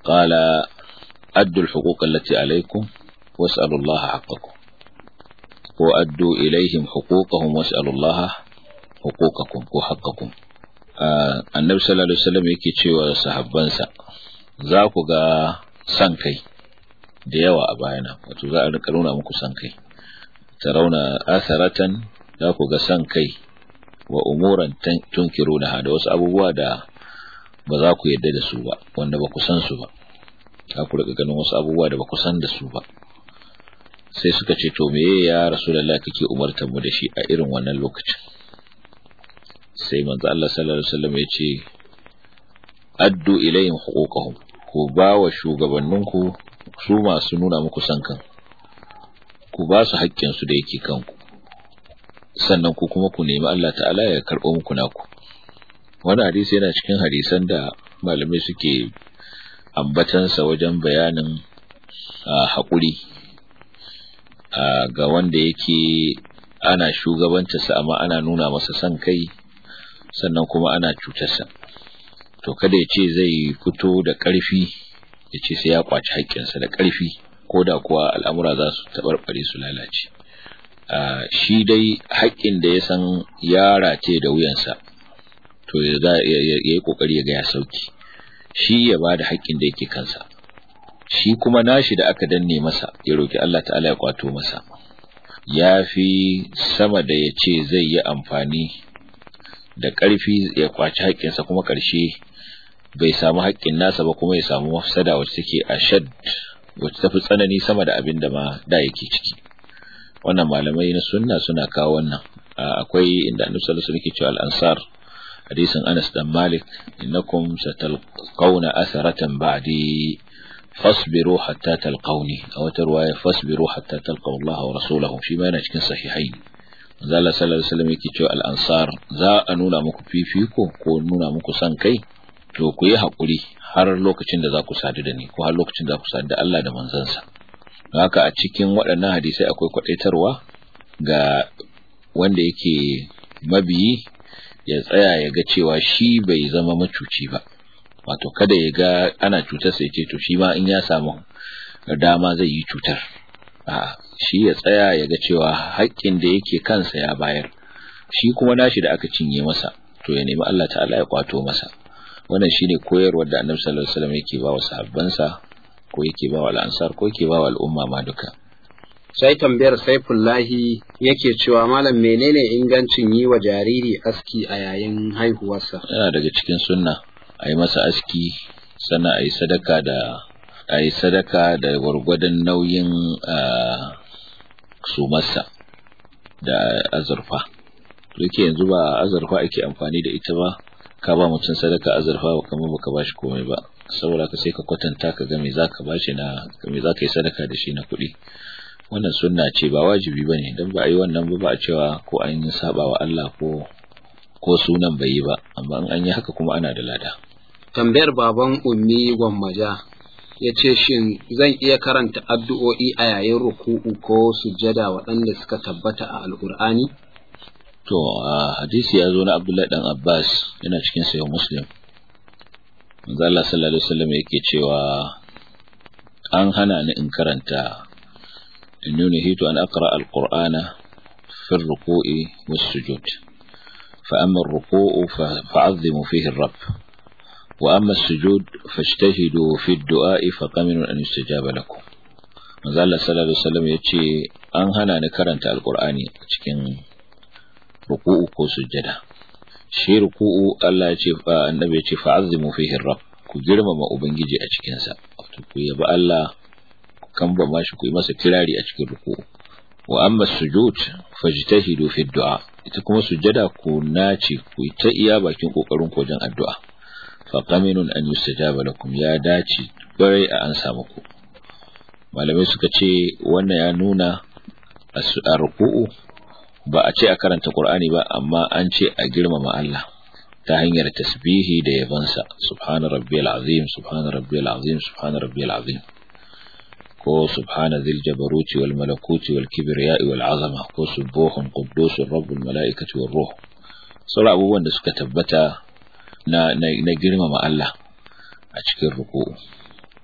qala addu al-huquq allati alaykum was'alu Allah haqqakum ko addu ilaihim huquqahum was'alu Allah huquqakum ko haqqakum annabi sallallahu alaihi wasallam yake cewa sahabbansa za ku ga san kai da yawa a bayana wato za a rika nuna muku san kai tarauna asaratan za ku ga san kai wa umuran tunkiruna da wasu abubuwa da ba za ku yadda da su ba wanda ba ku san su ba za ku rika ganin wasu abubuwa da ba ku san da su ba sai suka ce to meye ya rasulullahi kake umartar mu da shi a irin wannan lokacin sai manzo Allah sallallahu alaihi wasallam ya ce addu ilayhim huquqahum ku ba wa shugabanninku su masu nuna muku san kan ku ba su haƙƙin su da yake kanku sannan ku kuma ku nemi Allah ta'ala ya karɓo muku naku wannan hadisi yana cikin hadisan da malamai suke ambatansa wajen bayanin haƙuri ga wanda yake ana shugabantarsa amma ana nuna masa son kai sannan kuma ana cutarsa to kada ya ce zai fito da ƙarfi ya ce sai ya kwaci haƙƙinsa da ƙarfi ko da kuwa al'amura za su taɓarɓare su lalace shi dai haƙƙin da ya san ya race da wuyansa to ya yi ƙoƙari ya ga ya sauki shi ya ba da haƙƙin da yake kansa shi kuma nashi da aka danne masa ya roki Allah ta'ala ya kwato masa ya fi sama da ya ce zai yi amfani da ƙarfi ya kwaci haƙƙinsa kuma ƙarshe bai samu haƙƙin nasa ba kuma ya samu mafsada wacce take a shad wacce tafi tsanani sama da abin da ma da yake ciki wannan malamai na sunna suna kawo wannan akwai inda annabi sallallahu alaihi wasallam ke cewa al-ansar hadisin Anas dan Malik innakum satalqawna asaratan ba'di fasbiru hatta talqawni aw tarwaya fasbiru hatta talqaw Allah wa rasulahu shi ma yana cikin sahihai manzo Allah sallallahu alaihi wasallam yake cewa al-ansar za a nuna muku fifiko ko nuna muku san kai to ku yi hakuri har lokacin da za ku sadu da ni ko har lokacin da za ku sadu da Allah da manzansa haka a cikin waɗannan hadisai akwai kwadaitarwa ga wanda yake mabiyi ya tsaya ya ga cewa shi bai zama macuci ba wato kada ya ga ana cutar sai ce to shi ma in ya samu dama zai yi cutar a shi ya tsaya ya ga cewa haƙƙin da yake kansa ya bayar shi kuma nashi da aka cinye masa to ya nemi Allah ta'ala ya kwato masa wannan shine koyarwar da Annabi sallallahu alaihi wasallam yake ba wa sahabbansa ko yake ba wa al'ansar ko yake ba wa al'umma ma duka sai tambayar saifullahi yake cewa malam menene ingancin yi wa jariri aski a yayin haihuwarsa yana daga cikin sunna a yi masa aski sannan a yi sadaka da a yi sadaka da gwargwadon nauyin sumarsa da azurfa yake yanzu ba azurfa ake amfani da ita ba ka ba mutum sadaka azurfa ba kamar baka ba shi komai ba saboda ka sai ka kwatanta ka ga me zaka ba shi na me zaka yi sadaka da shi na kuɗi wannan sunna ce ba wajibi bane dan ba a yi wannan ba ba a cewa ko an yi saba wa Allah ko ko sunan bai yi ba amma in an yi haka kuma ana da lada tambayar baban ummi gwammaja ya ce shin zan iya karanta addu'o'i a yayin ruku'u ko sujjada waɗanda suka tabbata a alkur'ani to a hadisi ya zo na abdullahi dan abbas yana cikin sayo muslim manzo Allah sallallahu alaihi wasallam yake cewa an hana ni in karanta in nuhitu an aqra alqur'ana fi ar-ruku'i was-sujud fa amma ar-ruku'u fa'azzimu fihi ar-rabb wa amma as-sujud fajtahidu fi ad-du'a fa qaminun an yustajaba lakum manzo Allah sallallahu alaihi wasallam yace an hana ni karanta alqur'ani a cikin ruku'u ko sujjada shi ruku'u Allah ya ce fa annabi ya ce fa'azzimu fihi rabb ku girmama ubangiji a cikin sa wato ku yabi Allah ku kamba mashi ku yi masa kirari a cikin ruku'u wa amma sujud fajtahidu fi du'a ita kuma sujjada ku nace ku yi ta iya bakin kokarin ku wajen addu'a fa qaminun an yustajaba lakum ya dace bare a an samu ku malamai suka ce wannan ya nuna a ruku'u ba a ce a karanta Qur'ani ba amma an ce a girmama Allah ta hanyar tasbihi da yabansa subhana rabbiyal azim subhana rabbiyal azim subhana rabbiyal azim ko subhana dhil jabaruti wal malakuti wal kibriya'i wal azama ko subuhun quddusur rabbul malaikati war ruh sauran abubuwan da suka tabbata na na, na girmama Allah a cikin ruku'u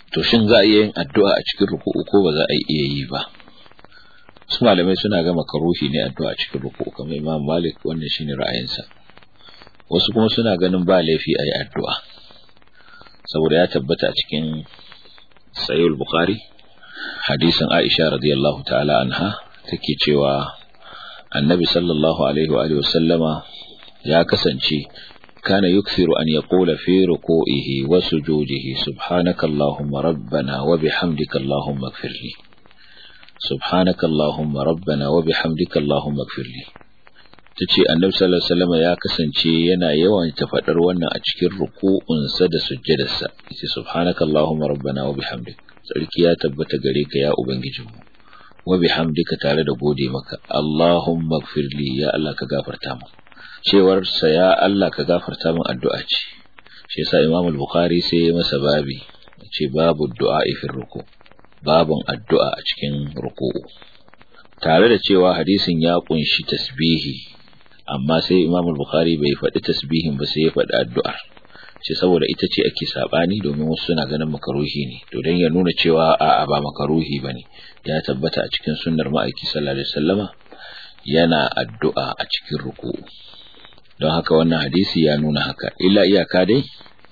to shin za a iya yin addu'a a cikin ruku'u ko ba za a iya yi ba su malamai suna ga makaruhi ne addu'a a cikin ruku'u kamar Imam Malik wannan shine ra'ayinsa wasu kuma suna ganin ba laifi a yi addu'a saboda ya tabbata a cikin Sahih Bukhari hadisin Aisha radiyallahu ta'ala anha take cewa Annabi sallallahu alaihi wa alihi wasallama ya kasance kana yukthiru an yaqula fi ruku'ihi wa sujudihi subhanaka allahumma rabbana wa bihamdika allahumma ighfirli subhanaka allahumma rabbana wa bihamdika allahumma ighfirli tace Annabi sallallahu alaihi wasallama ya kasance yana yawan ta fadar wannan a cikin ruku'unsa da sujjadarsa yace subhanaka allahumma rabbana wa bihamdika sarki ya tabbata gare ka ya ubangijinmu wa bihamdika tare da gode maka Allahumma gfirli ya Allah ka gafarta mu cewar sa ya Allah ka gafarta min addu'a ce shi yasa Imam al-Bukhari sai ya masa babi ce babu du'a fi ruku babun addu'a a cikin ruku'u tare da cewa hadisin ya kunshi tasbihi amma sai Imam al-Bukhari bai faɗi tasbihin ba sai ya faɗi addu'ar ce saboda ita ce ake sabani domin wasu suna ganin makaruhi ne to dan ya nuna cewa a'a ba makaruhi bane ya tabbata a cikin sunnar ma'aiki sallallahu alaihi wasallama yana addu'a a cikin ruku'u don haka wannan hadisi ya nuna haka illa iyaka dai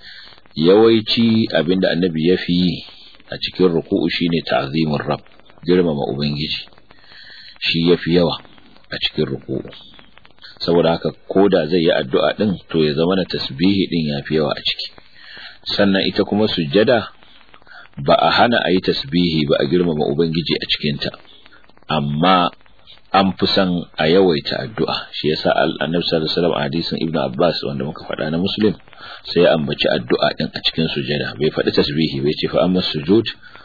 yawaici abinda annabi ya fi a cikin ruku'u shine ta'zimur rabb girmama ubangiji shi yafi yawa a cikin ruku'u saboda haka koda zai yi addu'a din to ya zama na tasbihi din yafi yawa a ciki sannan ita kuma sujjada ba a hana a yi tasbihi ba a girmama ubangiji a cikinta amma an fi son a yawaita addu'a shi yasa annabi sallallahu alaihi wasallam a hadisin ibnu abbas wanda muka faɗa na muslim sai ya ambaci addu'a din a cikin sujjada bai faɗi tasbihi bai ce fa amma sujud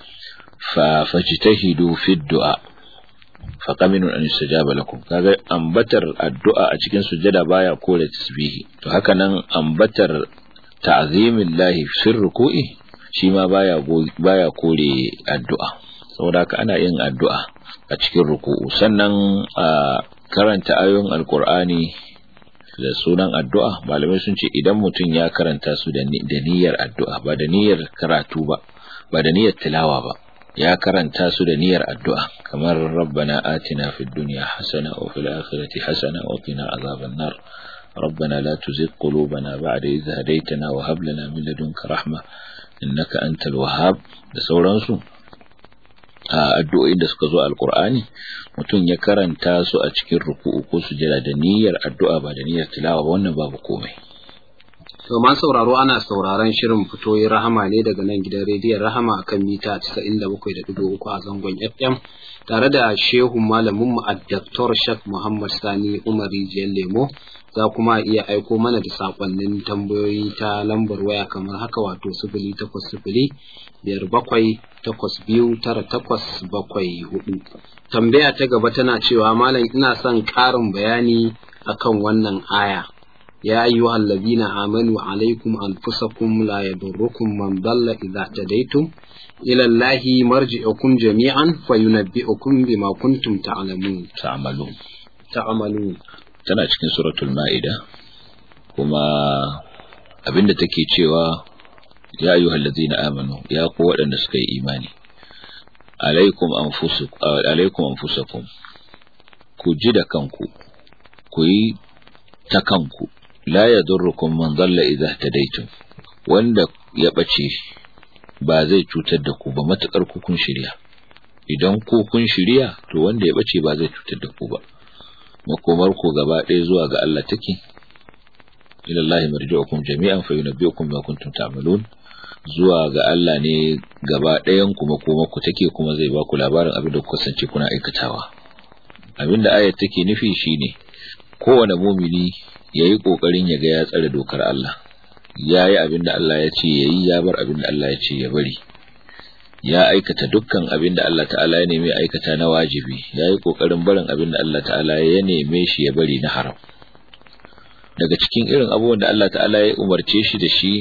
fa fajtahidu fi du'a fa qaminun an yustajaba lakum kaga ambatar addu'a a cikin sujjada baya kore tasbihi to haka nan ambatar ta'zimillahi fi ruku'i shi ma baya baya kore addu'a saboda haka ana yin addu'a a cikin ruku'u sannan a karanta ayoyin alkur'ani da sunan addu'a malamai sun ce idan mutum ya karanta su da niyyar addu'a ba da niyyar karatu ba ba da niyyar tilawa ba ya karanta su da niyyar addu'a kamar rabbana atina fid dunya hasana wa fil akhirati hasana wa qina azaban nar ربنا لا تزغ قلوبنا بعد إذ هديتنا وهب لنا من لدنك رحمة إنك أنت الوهاب da sauransu a addu'o'in da suka zo alkur'ani mutum ya karanta su a cikin ruku'u ko sujada da niyyar addu'a ba da niyyar tilawa ba wannan babu komai to ma sauraro ana sauraron shirin fitoyin rahama ne daga nan gidan rediyon rahama akan mita 97.3 a zangon FM tare da shehu malamin mu Dr. Shak Muhammad Sani Umar Rijiyar Lemo za kuma iya aiko mana da sakonnin tambayoyi ta lambar waya kamar haka wato sifili takwas sifili biyar bakwai takwas biyu tara takwas bakwai hudu tambaya ta gaba tana cewa malam ina son ƙarin bayani akan wannan aya ya ayyuhal ladina amanu alaikum anfusakum la yadurrukum man dalla idza tadaytum ila allahi marji'ukum jami'an fayunabbi'ukum bima kuntum ta'lamun ta'malun ta'malun tana cikin suratul ma'ida kuma abinda take cewa ya ayyuhal ladzina amanu ya ku waɗanda suka yi imani alaikum anfusukum alaikum anfusakum ku ji da kanku ku yi ta kanku la yadurrukum man dalla idza tadaytum wanda ya bace ba zai cutar da ku ba matakar ku kun shirya idan ku kun shirya to wanda ya bace ba zai cutar da ku ba makomar ku gaba ɗaya zuwa ga Allah take ila Allah marji'ukum jami'an fa yunabbi'ukum bima kuntum ta'malun zuwa ga Allah ne gaba ɗayan ku makomar ku take kuma zai ba ku labarin abin da ku kasance kuna aikatawa abin da ayat take nufi shine kowane mumini yayi kokarin ya ga ya tsare dokar Allah yayi abin da Allah ya ce yayi ya bar abin da Allah ya ce ya bari ya aikata dukkan abin da Allah ta'ala ya neme aikata na wajibi ya yi ƙoƙarin barin abin da Allah ta'ala ya neme shi ya bari na haram daga cikin irin abubuwan da Allah ta'ala ya umarce shi da shi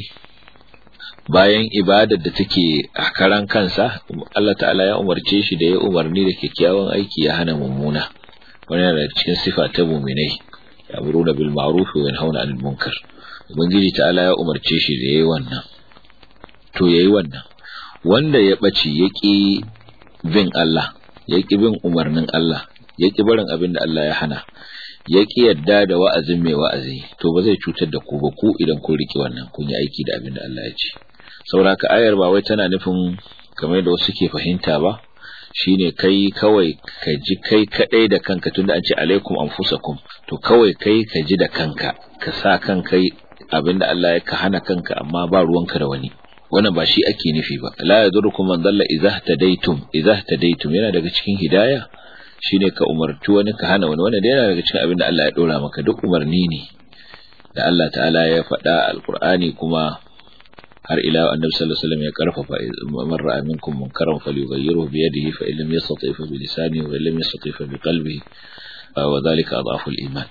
bayan ibadar da take a karan kansa Allah ta'ala ya umarce shi da ya umarni da kyakkyawan aiki ya hana mummuna wani daga cikin sifa ta muminai ya'muruna bil ma'ruf wa yanhauna 'anil munkar ubangiji ta'ala ya umarce shi da yayi wannan to yayi wannan wanda ya ɓace ya ƙi bin Allah ya ƙi bin umarnin Allah ya ƙi barin abin da Allah ya hana ya ƙi yadda da wa'azin mai wa'azi to ba zai cutar da ku ba ku idan kun riƙe wannan kun yi aiki da abin da Allah ya ce sauraka ayar ba wai tana nufin kamar da wasu ke fahimta ba shine kai kawai ka ji kai kadai da kanka tunda an ce alaikum anfusakum to kawai kai ka ji da kanka ka sa kanka abinda Allah ya ka hana kanka amma ba ruwanka da wani wannan ba shi ake nufi ba la yadurukum man dalla idza tadaitum idza tadaitum yana daga cikin hidaya shine ka umarci wani ka hana wani wannan yana daga cikin abinda Allah ya dora maka duk umarni ne da Allah ta'ala ya faɗa alqur'ani kuma har ila annabi sallallahu alaihi wasallam ya karfafa man ra'a minkum munkaran falyughayyirhu bi yadihi fa illam yastati fa bi lisanihi wa illam yastati fa bi qalbihi wa dhalika adhafu al-iman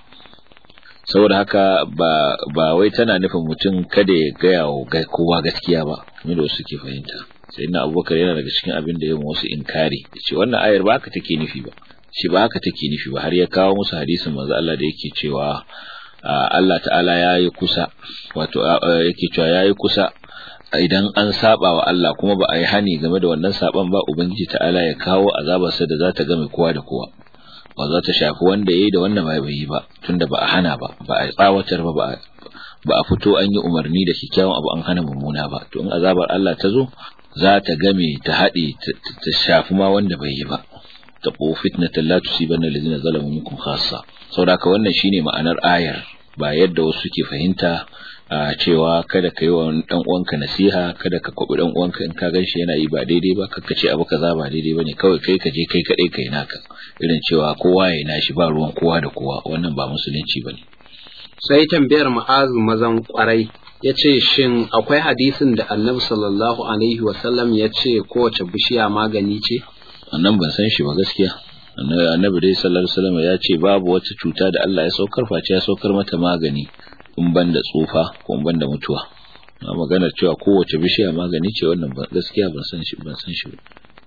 saboda haka ba ba wai tana nufin mutum kada ya gaya wa kowa gaskiya ba kamar da wasu ke fahimta sai na abubakar yana daga cikin abin da ya wasu inkari ce wannan ayar ba haka take nufi ba shi ba haka take nufi ba har ya kawo musu hadisin manzo Allah da yake cewa Allah ta'ala yayi kusa wato yake cewa yayi kusa idan an saba wa Allah kuma ba a yi hani game da wannan saban ba ubangiji ta'ala ya kawo azabarsa da za ta game kowa da kowa ba za ta shafi wanda yayi da wanda bai yi ba tunda ba a hana ba ba a tsawatar ba ba a fito an yi umarni da kyakkyawan abu an hana mummuna ba to in azabar Allah ta zo za ta game ta haɗe ta shafi ma wanda bai yi ba taqu fitnatan la tusibanna alladhina zalamu minkum khassa saboda wannan shine ma'anar ayar ba yadda wasu ke fahimta a cewa kada ka yi wa dan uwanka nasiha kada ka kwabi dan uwanka in ka ganshi yana yi ba daidai ba kakka ce abu kaza ba daidai bane kawai kai ka je kai kadai kai naka irin cewa kowa ya nashi ba ruwan kowa da kowa wannan ba musulunci bane sai tambayar ma'azu mazan kwarai ya ce shin akwai hadisin da annabi sallallahu alaihi wasallam ya ce kowace bishiya magani ce annan ban san shi ba gaskiya annabi dai sallallahu alaihi wasallam ya ce babu wata cuta da Allah ya saukar face ya saukar mata magani in ban da tsufa ko in ban da mutuwa na maganar cewa kowace bishiya magani ce wannan gaskiya ban san shi ban san shi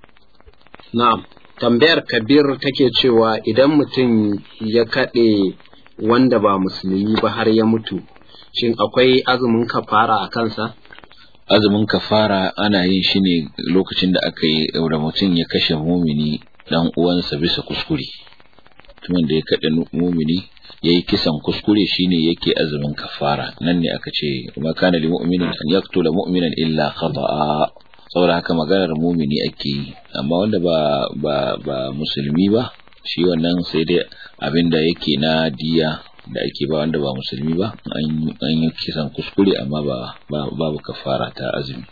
na'am tambayar kabir take cewa idan mutum ya kaɗe wanda ba musulmi ba har ya mutu shin akwai azumin kafara a kansa azumin kafara ana yin shi ne lokacin da aka yi da mutum ya kashe mumini dan uwansa bisa kuskure mutumin da ya kaɗe mumini ya yi kisan kuskure shine yake azumin kafara nan ne aka ce ma kana li mu'minin an yaqtula mu'minan illa khata'a saboda haka maganar mumini ake yi amma wanda ba ba ba musulmi ba shi wannan sai dai abinda yake na diya da ake ba wanda ba musulmi ba an yi kisan kuskure amma ba babu kafara ta azumi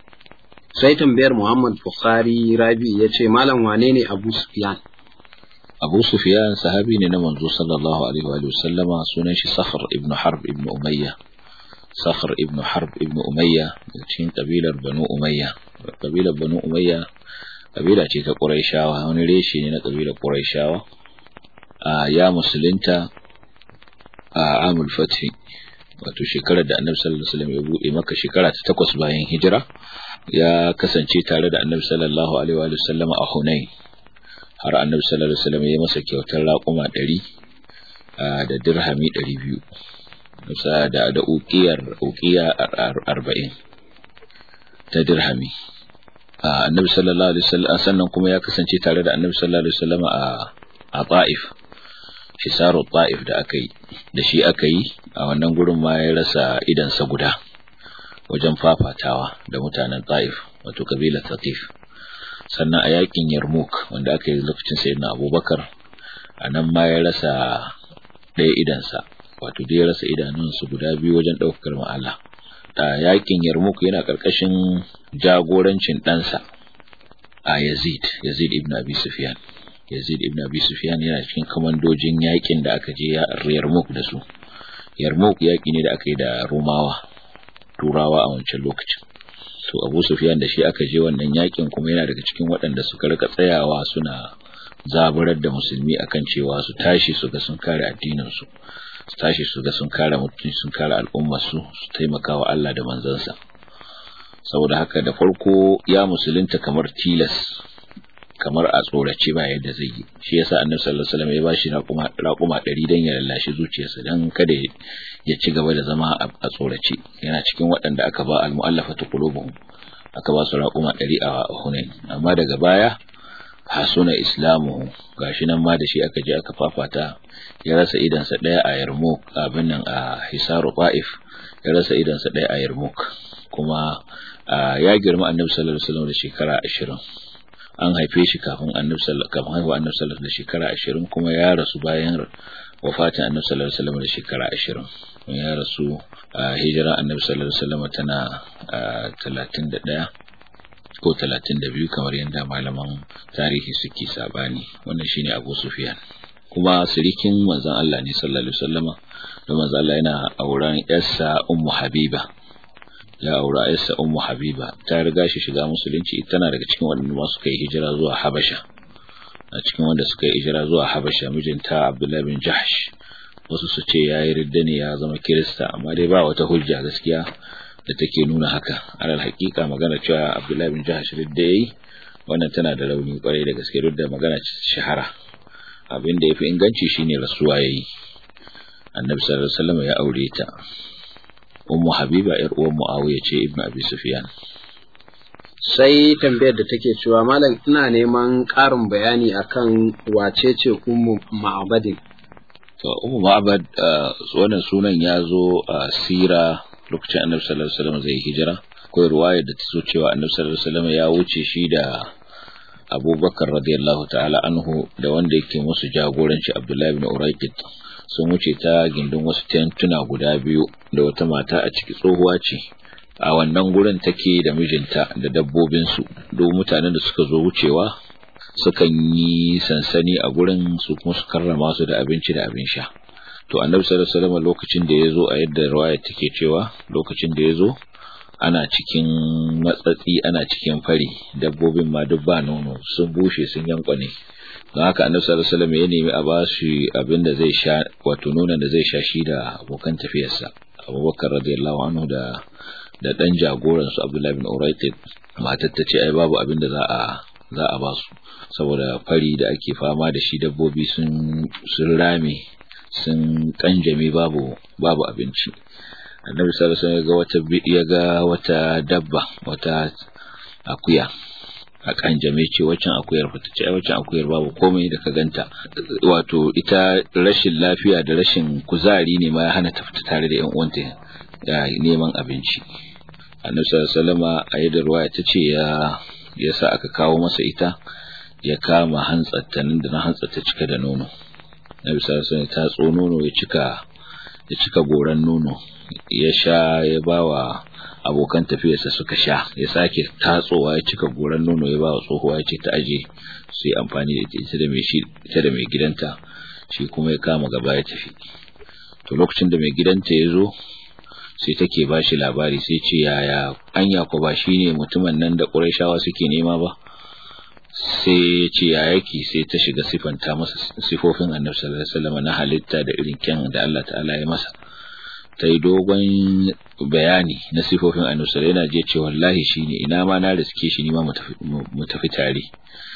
sai tambayar Muhammad Bukhari Rabi ya ce malam wane ne Abu Sufyan Abu Sufyan sahabi ne na manzo sallallahu alaihi wa sallama sunan shi Sakhr ibn Harb ibn Umayya Sakhr ibn Harb ibn Umayya cikin kabilar Banu Umayya kabilar Banu Umayya kabila ce ta Qurayshawa wani reshe ne na kabilar Qurayshawa ya musulunta a Amul Fathi wato shekarar da Annabi sallallahu alaihi wasallam ya bude maka shekara ta takwas bayan hijira ya kasance tare da Annabi sallallahu alaihi wa sallam a Hunain har Annabi sallallahu alaihi wasallam ya masa kyautar raƙuma 100 da dirhami 200 musa da da uqiyar uqiya 40 ta dirhami Annabi sallallahu alaihi wasallam sannan kuma ya kasance tare da Annabi sallallahu alaihi wasallam a a Ta'if hisaru Ta'if da aka yi da shi aka yi a wannan gurin ma ya rasa idansa guda wajen fafatawa da mutanen Ta'if wato kabilar Tatif sannan a yakin Yarmouk wanda aka yi lokacin sayyidina Abubakar a nan ma ya rasa ɗaya idansa wato da ya rasa idanunsu guda biyu wajen ɗaukar ma'ala a yakin Yarmouk yana ƙarƙashin jagorancin ɗansa a Yazid Yazid ibn Abi Sufyan Yazid ibn Abi Sufyan yana cikin kamandojin yakin da aka je Yarmouk da su Yarmouk yaki ne da aka yi da Romawa Turawa a wancan lokacin to Abu Sufyan da shi aka je wannan yakin kuma yana daga cikin waɗanda suka rika tsayawa suna zaburar da musulmi akan cewa su tashi su ga sun kare addinin su su tashi su ga sun kare mutunci sun kare al'ummar su su taimaka wa Allah da manzansa saboda haka da farko ya musulunta kamar tilas kamar a tsorace ba yadda zai yi shi yasa annabi sallallahu alaihi wasallam ya bashi raquma raquma 100 dan ya lallashi zuciyarsa dan kada ya ci gaba da zama a tsorace yana cikin waɗanda aka ba al-mu'allafatu qulubuhum aka ba su raƙuma ɗari a hunain amma daga baya hasuna islamu gashi nan ma da shi aka je aka fafata ya rasa idansa ɗaya a yarmouk abin nan a hisaru ta'if ya rasa idansa ɗaya a yarmouk kuma ya girma annabi sallallahu alaihi wasallam da shekara ashirin an haife shi kafin annabi sallallahu kafin haihuwa annabi sallallahu da shekara ashirin kuma ya rasu bayan wafatin annabi sallallahu alaihi wasallam da shekara ashirin ya rasu a hijira annabi sallallahu alaihi wasallam tana talatin da ɗaya ko talatin da biyu kamar yadda malaman tarihi suke sabani wannan shine Abu Sufyan kuma sirikin manzon Allah ne sallallahu alaihi wasallama da manzon Allah yana auren yarsa Ummu Habiba ya aura yarsa Ummu Habiba ta riga shi shiga musulunci tana daga cikin waɗanda ma suka yi hijira zuwa Habasha a cikin wanda suka yi hijira zuwa Habasha mijinta Abdullah bin Jahsh wasu su ce yayi ridda ne ya zama Kirista amma dai ba wata hujja gaskiya da take nuna haka alal hakika magana cewa Abdullah bin Jahsh ridda yayi wannan tana da rauni kwarai da gaske duk da magana shahara abin da yafi inganci shine rasuwa yayi Annabi sallallahu alaihi wasallam ya aure ta Ummu Habiba yar uwan Muawiya ce Ibn Abi Sufyan sai tambayar da take cewa malam ina neman ƙarin bayani akan wace ce Ummu Ma'badin to Ummu Ma'bad wannan sunan ya zo a sira lokacin Annabi sallallahu alaihi wasallam zai hijira akwai ruwaya da ta so cewa Annabi sallallahu alaihi wasallam ya wuce shi da Abubakar radiyallahu ta'ala anhu da wanda yake musu jagoranci Abdullahi ibn Urayqit sun wuce ta gindin wasu tentuna guda biyu da wata mata a ciki tsohuwa ce a wannan gurin take da mijinta da dabbobinsu duk mutanen da suka zo wucewa sukan yi sansani a gurin su kuma su karrama su da abinci da abin sha to annabi sallallahu alaihi wasallam lokacin da yazo a yadda riwaya take cewa lokacin da yazo ana cikin matsatsi ana cikin fari dabbobin ma duk ba nono sun bushe sun yankwane don haka annabi sallallahu alaihi wasallam ya nemi a ba shi abin da zai sha wato nonon da zai sha shi da abokan tafiyarsa abubakar radiyallahu anhu da da dan jagoran su abdullahi bin uraytib matar ta ce ai babu abin da za a za a ba su saboda fari da ake fama da shi dabbobi sun sun rame sun kanjame babu babu abinci annabi sallallahu alaihi wasallam ga wata ya ga wata dabba wata akuya a kanjame ce waccan akuyar fita ce waccan akuyar babu komai da ka ganta wato ita rashin lafiya da rashin kuzari ne ma ya hana ta fita tare da yan uwanta da neman abinci annabi sallallahu alaihi wasallam a yadda ruwaya ta ce ya yasa aka kawo masa ita ya kama hantsatta nan da na hantsatta cika da nono nabi sallallahu alaihi wasallam ta tso nono ya cika ya cika goran nono ya sha ya bawa abokan tafiyarsa suka sha ya sake tatsowa ya cika goran nono ya bawa tsohuwa ya ce ta aje su yi amfani da ita da mai shi ita da mai gidanta shi kuma ya kama gaba ya tafi to lokacin da mai gidanta ya zo sai take ba shi labari sai ce yaya anya ko ba shine mutumin nan da Qurayshawa suke nema ba sai ya ce ya yake sai ta shiga sifanta masa sifofin Annabi sallallahu alaihi wasallam na halitta da irin kyan da Allah ta'ala ya masa ta yi dogon bayani na sifofin Annabi sallallahu yana je ce wallahi shine ina ma na riske shi ni ma mu tafi tare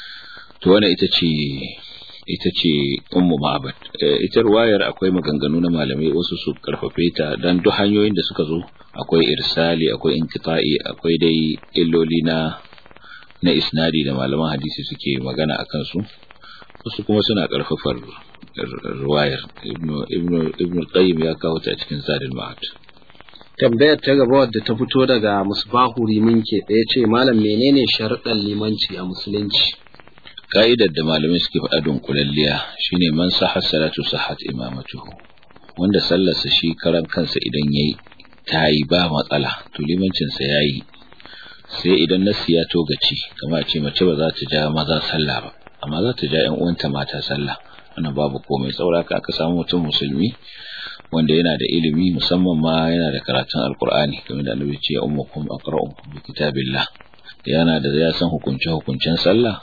to wannan ita ce ita ce ummu ma'abad ita ruwayar akwai maganganu na malamai wasu su karfafe ta dan duk hanyoyin da suka zo akwai irsali akwai inqita'i akwai dai illoli na na isnadi da malaman hadisi suke magana akan su wasu kuma suna karfafar ruwayar ibnu ibnu ibnu qayyim ya kawo ta cikin zadul ma'ad tambayar ta gaba wadda ta fito daga musbahu riminke ɗaya ce malam menene sharuɗan limanci a musulunci ka'idar da malamai suke faɗa dunkulalliya shine man sahha salatu sahhat imamatuhu wanda sallarsa shi karan kansa idan yayi tayi ba matsala to limancin sa yayi sai idan nasi ya togaci kamar ce mace ba za ta ja maza sallah ba amma za ta ja ƴan uwanta mata sallah wannan babu komai saboda aka samu mutum musulmi wanda yana da ilimi musamman ma yana da karatun alkur'ani kamar da annabi ce ya ummukum aqra'u bi kitabillah yana da ya san hukunce hukuncen sallah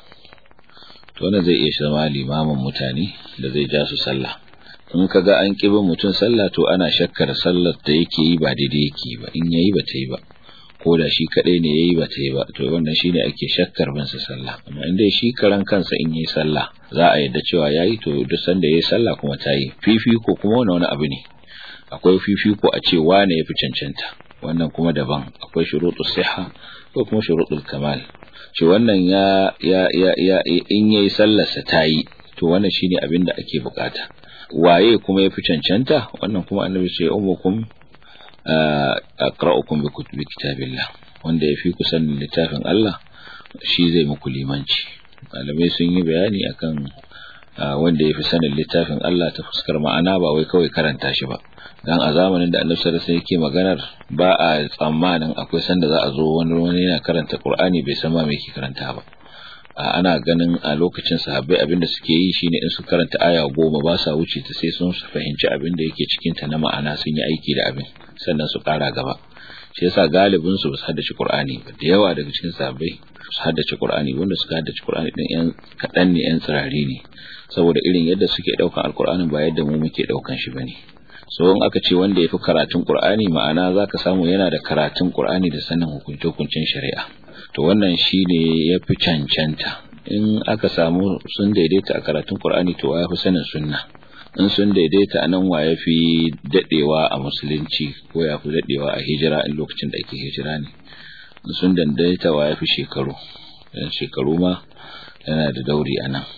to wannan zai iya zama limamin mutane da zai ja su sallah in ka ga an kibin mutum sallah to ana shakkar sallar da yake yi ba daidai yake ba in yayi ba ta yi ba ko da shi kadai ne yayi ba ta yi ba to wannan shine ake shakkar bin sa sallah amma in dai shi karan kansa in yayi sallah za a yadda cewa yayi to duk sanda yayi sallah kuma ta yi fifiko kuma wani wani abu ne akwai fifiko a ce wane yafi cancanta wannan kuma daban akwai shurutus siha ko kuma shurutul kamal shi wannan ya ya ya, ya in yayi sallarsa tayi to wannan shine abin da ake bukata waye kuma yafi cancanta wannan kuma annabi ce ummukum aqra'ukum bi kutubi kitabillah wanda yafi ku sanin littafin Allah shi zai muku limanci malamai sun yi bayani akan wanda yafi sanin littafin Allah ta fuskar ma'ana ba wai kawai karanta shi ba dan a zamanin da Annabi sallallahu alaihi yake maganar ba a tsammanin akwai sanda za a zo wani wani yana karanta Qur'ani bai san ma me yake karanta ba ana ganin a lokacin sahabbai abinda suke yi shine in su karanta aya goma ba sa wuce ta sai sun fahimci abin da yake cikin ta na ma'ana sun yi aiki da abin sannan su kara gaba shi yasa galibin su su haddace Qur'ani ba da yawa daga cikin sahabbai su haddace Qur'ani wanda suka haddace Qur'ani din yan kadan ne yan tsirari ne saboda irin yadda suke daukan alqur'anin ba yadda mu muke daukan shi bane so in aka ce wanda yafi karatun Qur'ani ma'ana zaka samu yana da karatun Qur'ani da sanin hukunce hukuncin shari'a to wannan shine yafi cancanta in aka samu sun daidaita a karatun Qur'ani to ya fi sanin sunna in sun daidaita a nan wa ya fi daɗewa a musulunci ko ya fi daɗewa a hijira in lokacin da ake hijira ne in sun daidaita wa ya fi shekaru yan shekaru ma yana da dauri a nan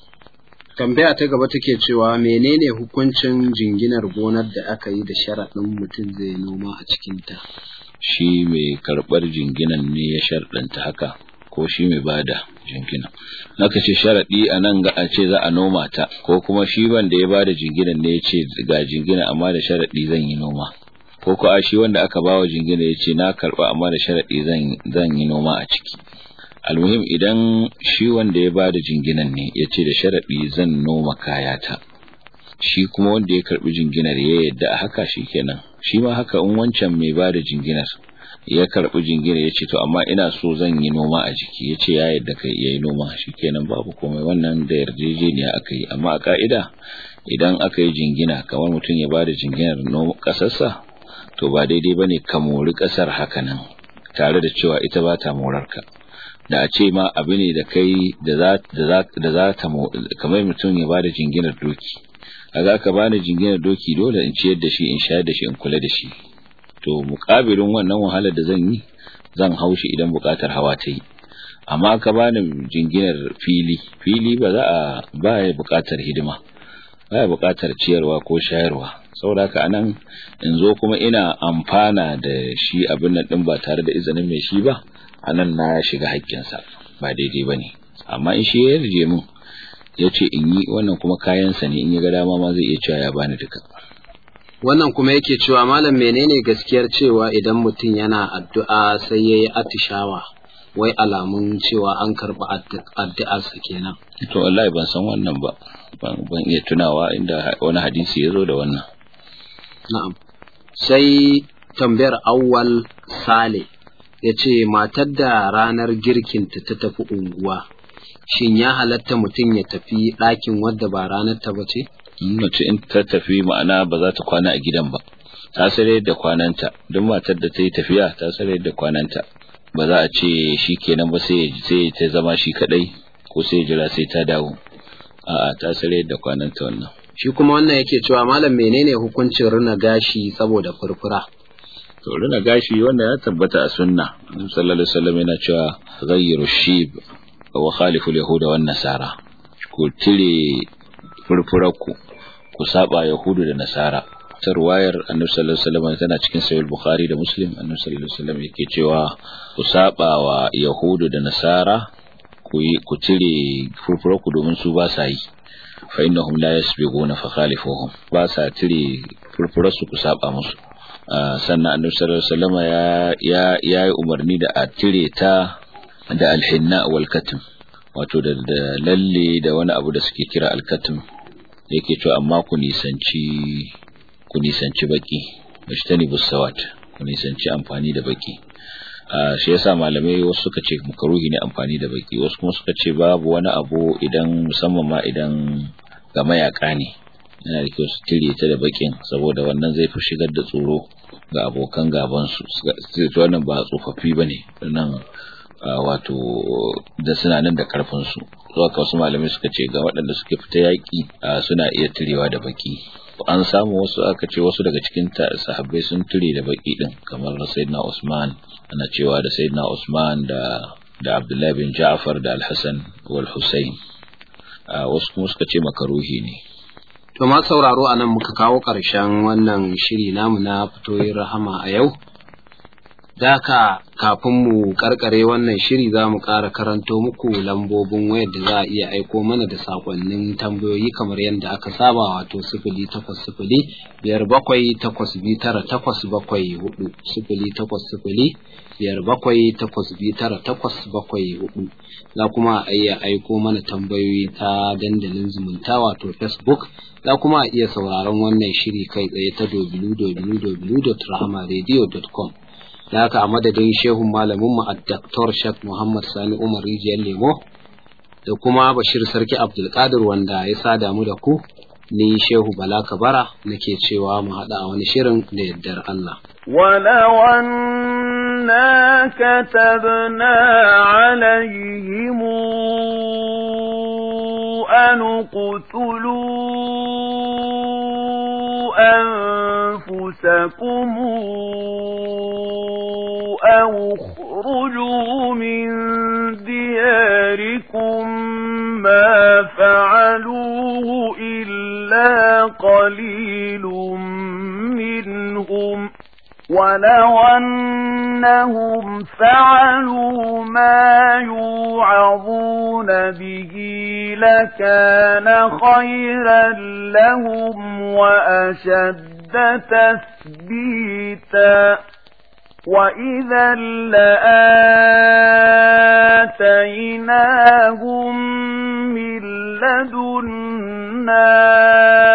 tambaya ta gaba take cewa menene hukuncin jinginar gonar da aka yi da sharaɗin mutum zai noma a cikinta shi mai karɓar jinginan ne ya sharɗanta haka ko shi mai bada jingina naka ce sharaɗi a nan ga a ce za a noma ta ko kuma shi wanda ya bada jinginan ne ya ce ga jingina amma da sharaɗi zan yi noma ko ko a shi wanda aka bawa jingina ya ce na karɓa amma da sharaɗi zan yi noma a ciki almuhim idan shi wanda ya bada jinginan ne ya ce da sharaɗi zan noma kayata shi kuma wanda ya karɓi jinginar ya yadda a haka shi kenan shi ma haka in wancan mai bada jinginar ya karɓi jingina ya ce to amma ina so zan yi noma a jiki ya ce ya yadda kai ya yi noma shi kenan babu komai wannan da yarjejeniya aka yi amma a ka'ida idan aka yi jingina kamar mutum ya bada jinginar ƙasarsa to ba daidai ba ne ka mori ƙasar haka nan tare da cewa ita ba ta morarka da a ce ma abu ne da kai da za ta kamar mutum ya bada jinginar doki a za ka bani jinginar doki dole in ciyar da shi in shayar da shi in kula da shi to muƙabilin wannan wahalar da zan yi zan haushi idan buƙatar hawa ta yi amma ka bani jinginar fili fili ba za a ba ya buƙatar hidima ba ya buƙatar ciyarwa ko shayarwa saboda haka anan in zo kuma ina amfana da shi abin nan din ba tare da izinin mai shi ba anan na shiga haƙƙinsa ba daidai ba ne amma in shi ya yarje min ya ce in yi wannan kuma kayansa ne in ya ga dama ma zai iya cewa ya bani duka wannan kuma yake cewa malam menene gaskiyar cewa idan mutum yana addu'a sai ya yi atishawa wai alamun cewa an karɓi addu'arsa kenan to wallahi ban san wannan ba ban iya tunawa inda wani hadisi ya zo da wannan na'am sai tambayar awwal sale ya ce matar da ranar girkinta ta tafi unguwa shin ya halatta mutum ya tafi ɗakin wadda ba ranar ta ba ce mace in ta tafi ma'ana ba za ta kwana a gidan ba ta sare da kwananta duk matar da ta yi tafiya ta sare da kwananta ba za a ce shi kenan ba sai sai ta zama shi kadai ko sai jira sai ta dawo a'a ta sare da kwananta wannan shi kuma wannan yake cewa malam menene hukuncin rina gashi saboda furfura to rina gashi wanda ya tabbata a sunna annabi sallallahu alaihi wasallam yana cewa ghayyiru shib wa khalifu al-yahuda wan nasara ku tire furfurarku ku saba yahudu da nasara ta ruwayar annabi sallallahu alaihi wasallam tana cikin sahih bukhari da muslim annabi sallallahu alaihi wasallam yake cewa ku saba wa yahudu da nasara ku yi ku tire furfurarku domin su ba sa yi fa innahum la yasbighuna fa khalifuhum ba sa tire furfurarsu ku saba musu sannan annabi sallallahu alaihi wasallam ya ya yayi umarni da a tire ta da alhinna wal katim wato da lalle da wani abu da suke kira alkatim yake cewa amma ku nisanci ku nisanci baki bashtani busawat ku nisanci amfani da baki shi yasa malamai wasu suka ce makaruhi ne amfani da baki wasu kuma suka ce babu wani abu idan musamman ma idan ga mayaka ne yana da kyau su tire ta da bakin saboda wannan zai fi shigar da tsoro ga abokan gaban su wannan ba tsofaffi bane nan wato da suna nan da karfin su zuwa ka wasu malamai suka ce ga waɗanda suke fita yaƙi suna iya tirewa da baki an samu wasu aka ce wasu daga cikin sahabbai sun ture da baki din kamar sayyidina Usman ana cewa da sayyidina Usman da da Abdullah bin Ja'far da Al-Hasan wal Husayn wasu kuma suka ce makaruhi ne To ma sauraro a nan muka kawo ƙarshen wannan shiri namu na fitoyin rahama a yau. Daka kafin mu karkare wannan shiri za mu ƙara karanto muku lambobin wayar da za a iya aiko mana da sakonnin tambayoyi kamar yadda aka saba wato sifili takwas sifili biyar bakwai takwas biyu tara takwas bakwai hudu sifili takwas sifili biyar bakwai takwas biyu tara takwas bakwai hudu za kuma a iya aiko mana tambayoyi ta dandalin zumunta wato facebook za kuma a iya sauraron wannan shiri kai tsaye ta www.rahamaradio.com da haka a madadin shehun malaminmu a Dr. Sheikh Muhammad Sani Umar Rijiyar Lemo da kuma Bashir Sarki Abdulkadir wanda ya sada mu da ku ni Shehu Bala Kabara nake cewa mu haɗa a wani shirin da yardar Allah. ولو أنا كتبنا عليهم أن اقتلوا أنفسكم أو اخرجوا من دياركم ما فعلوه إلا قليل منهم ولو أنهم فعلوا ما يوعظون به لكان خيرا لهم وأشد تثبيتا وإذا لآتيناهم من لدنا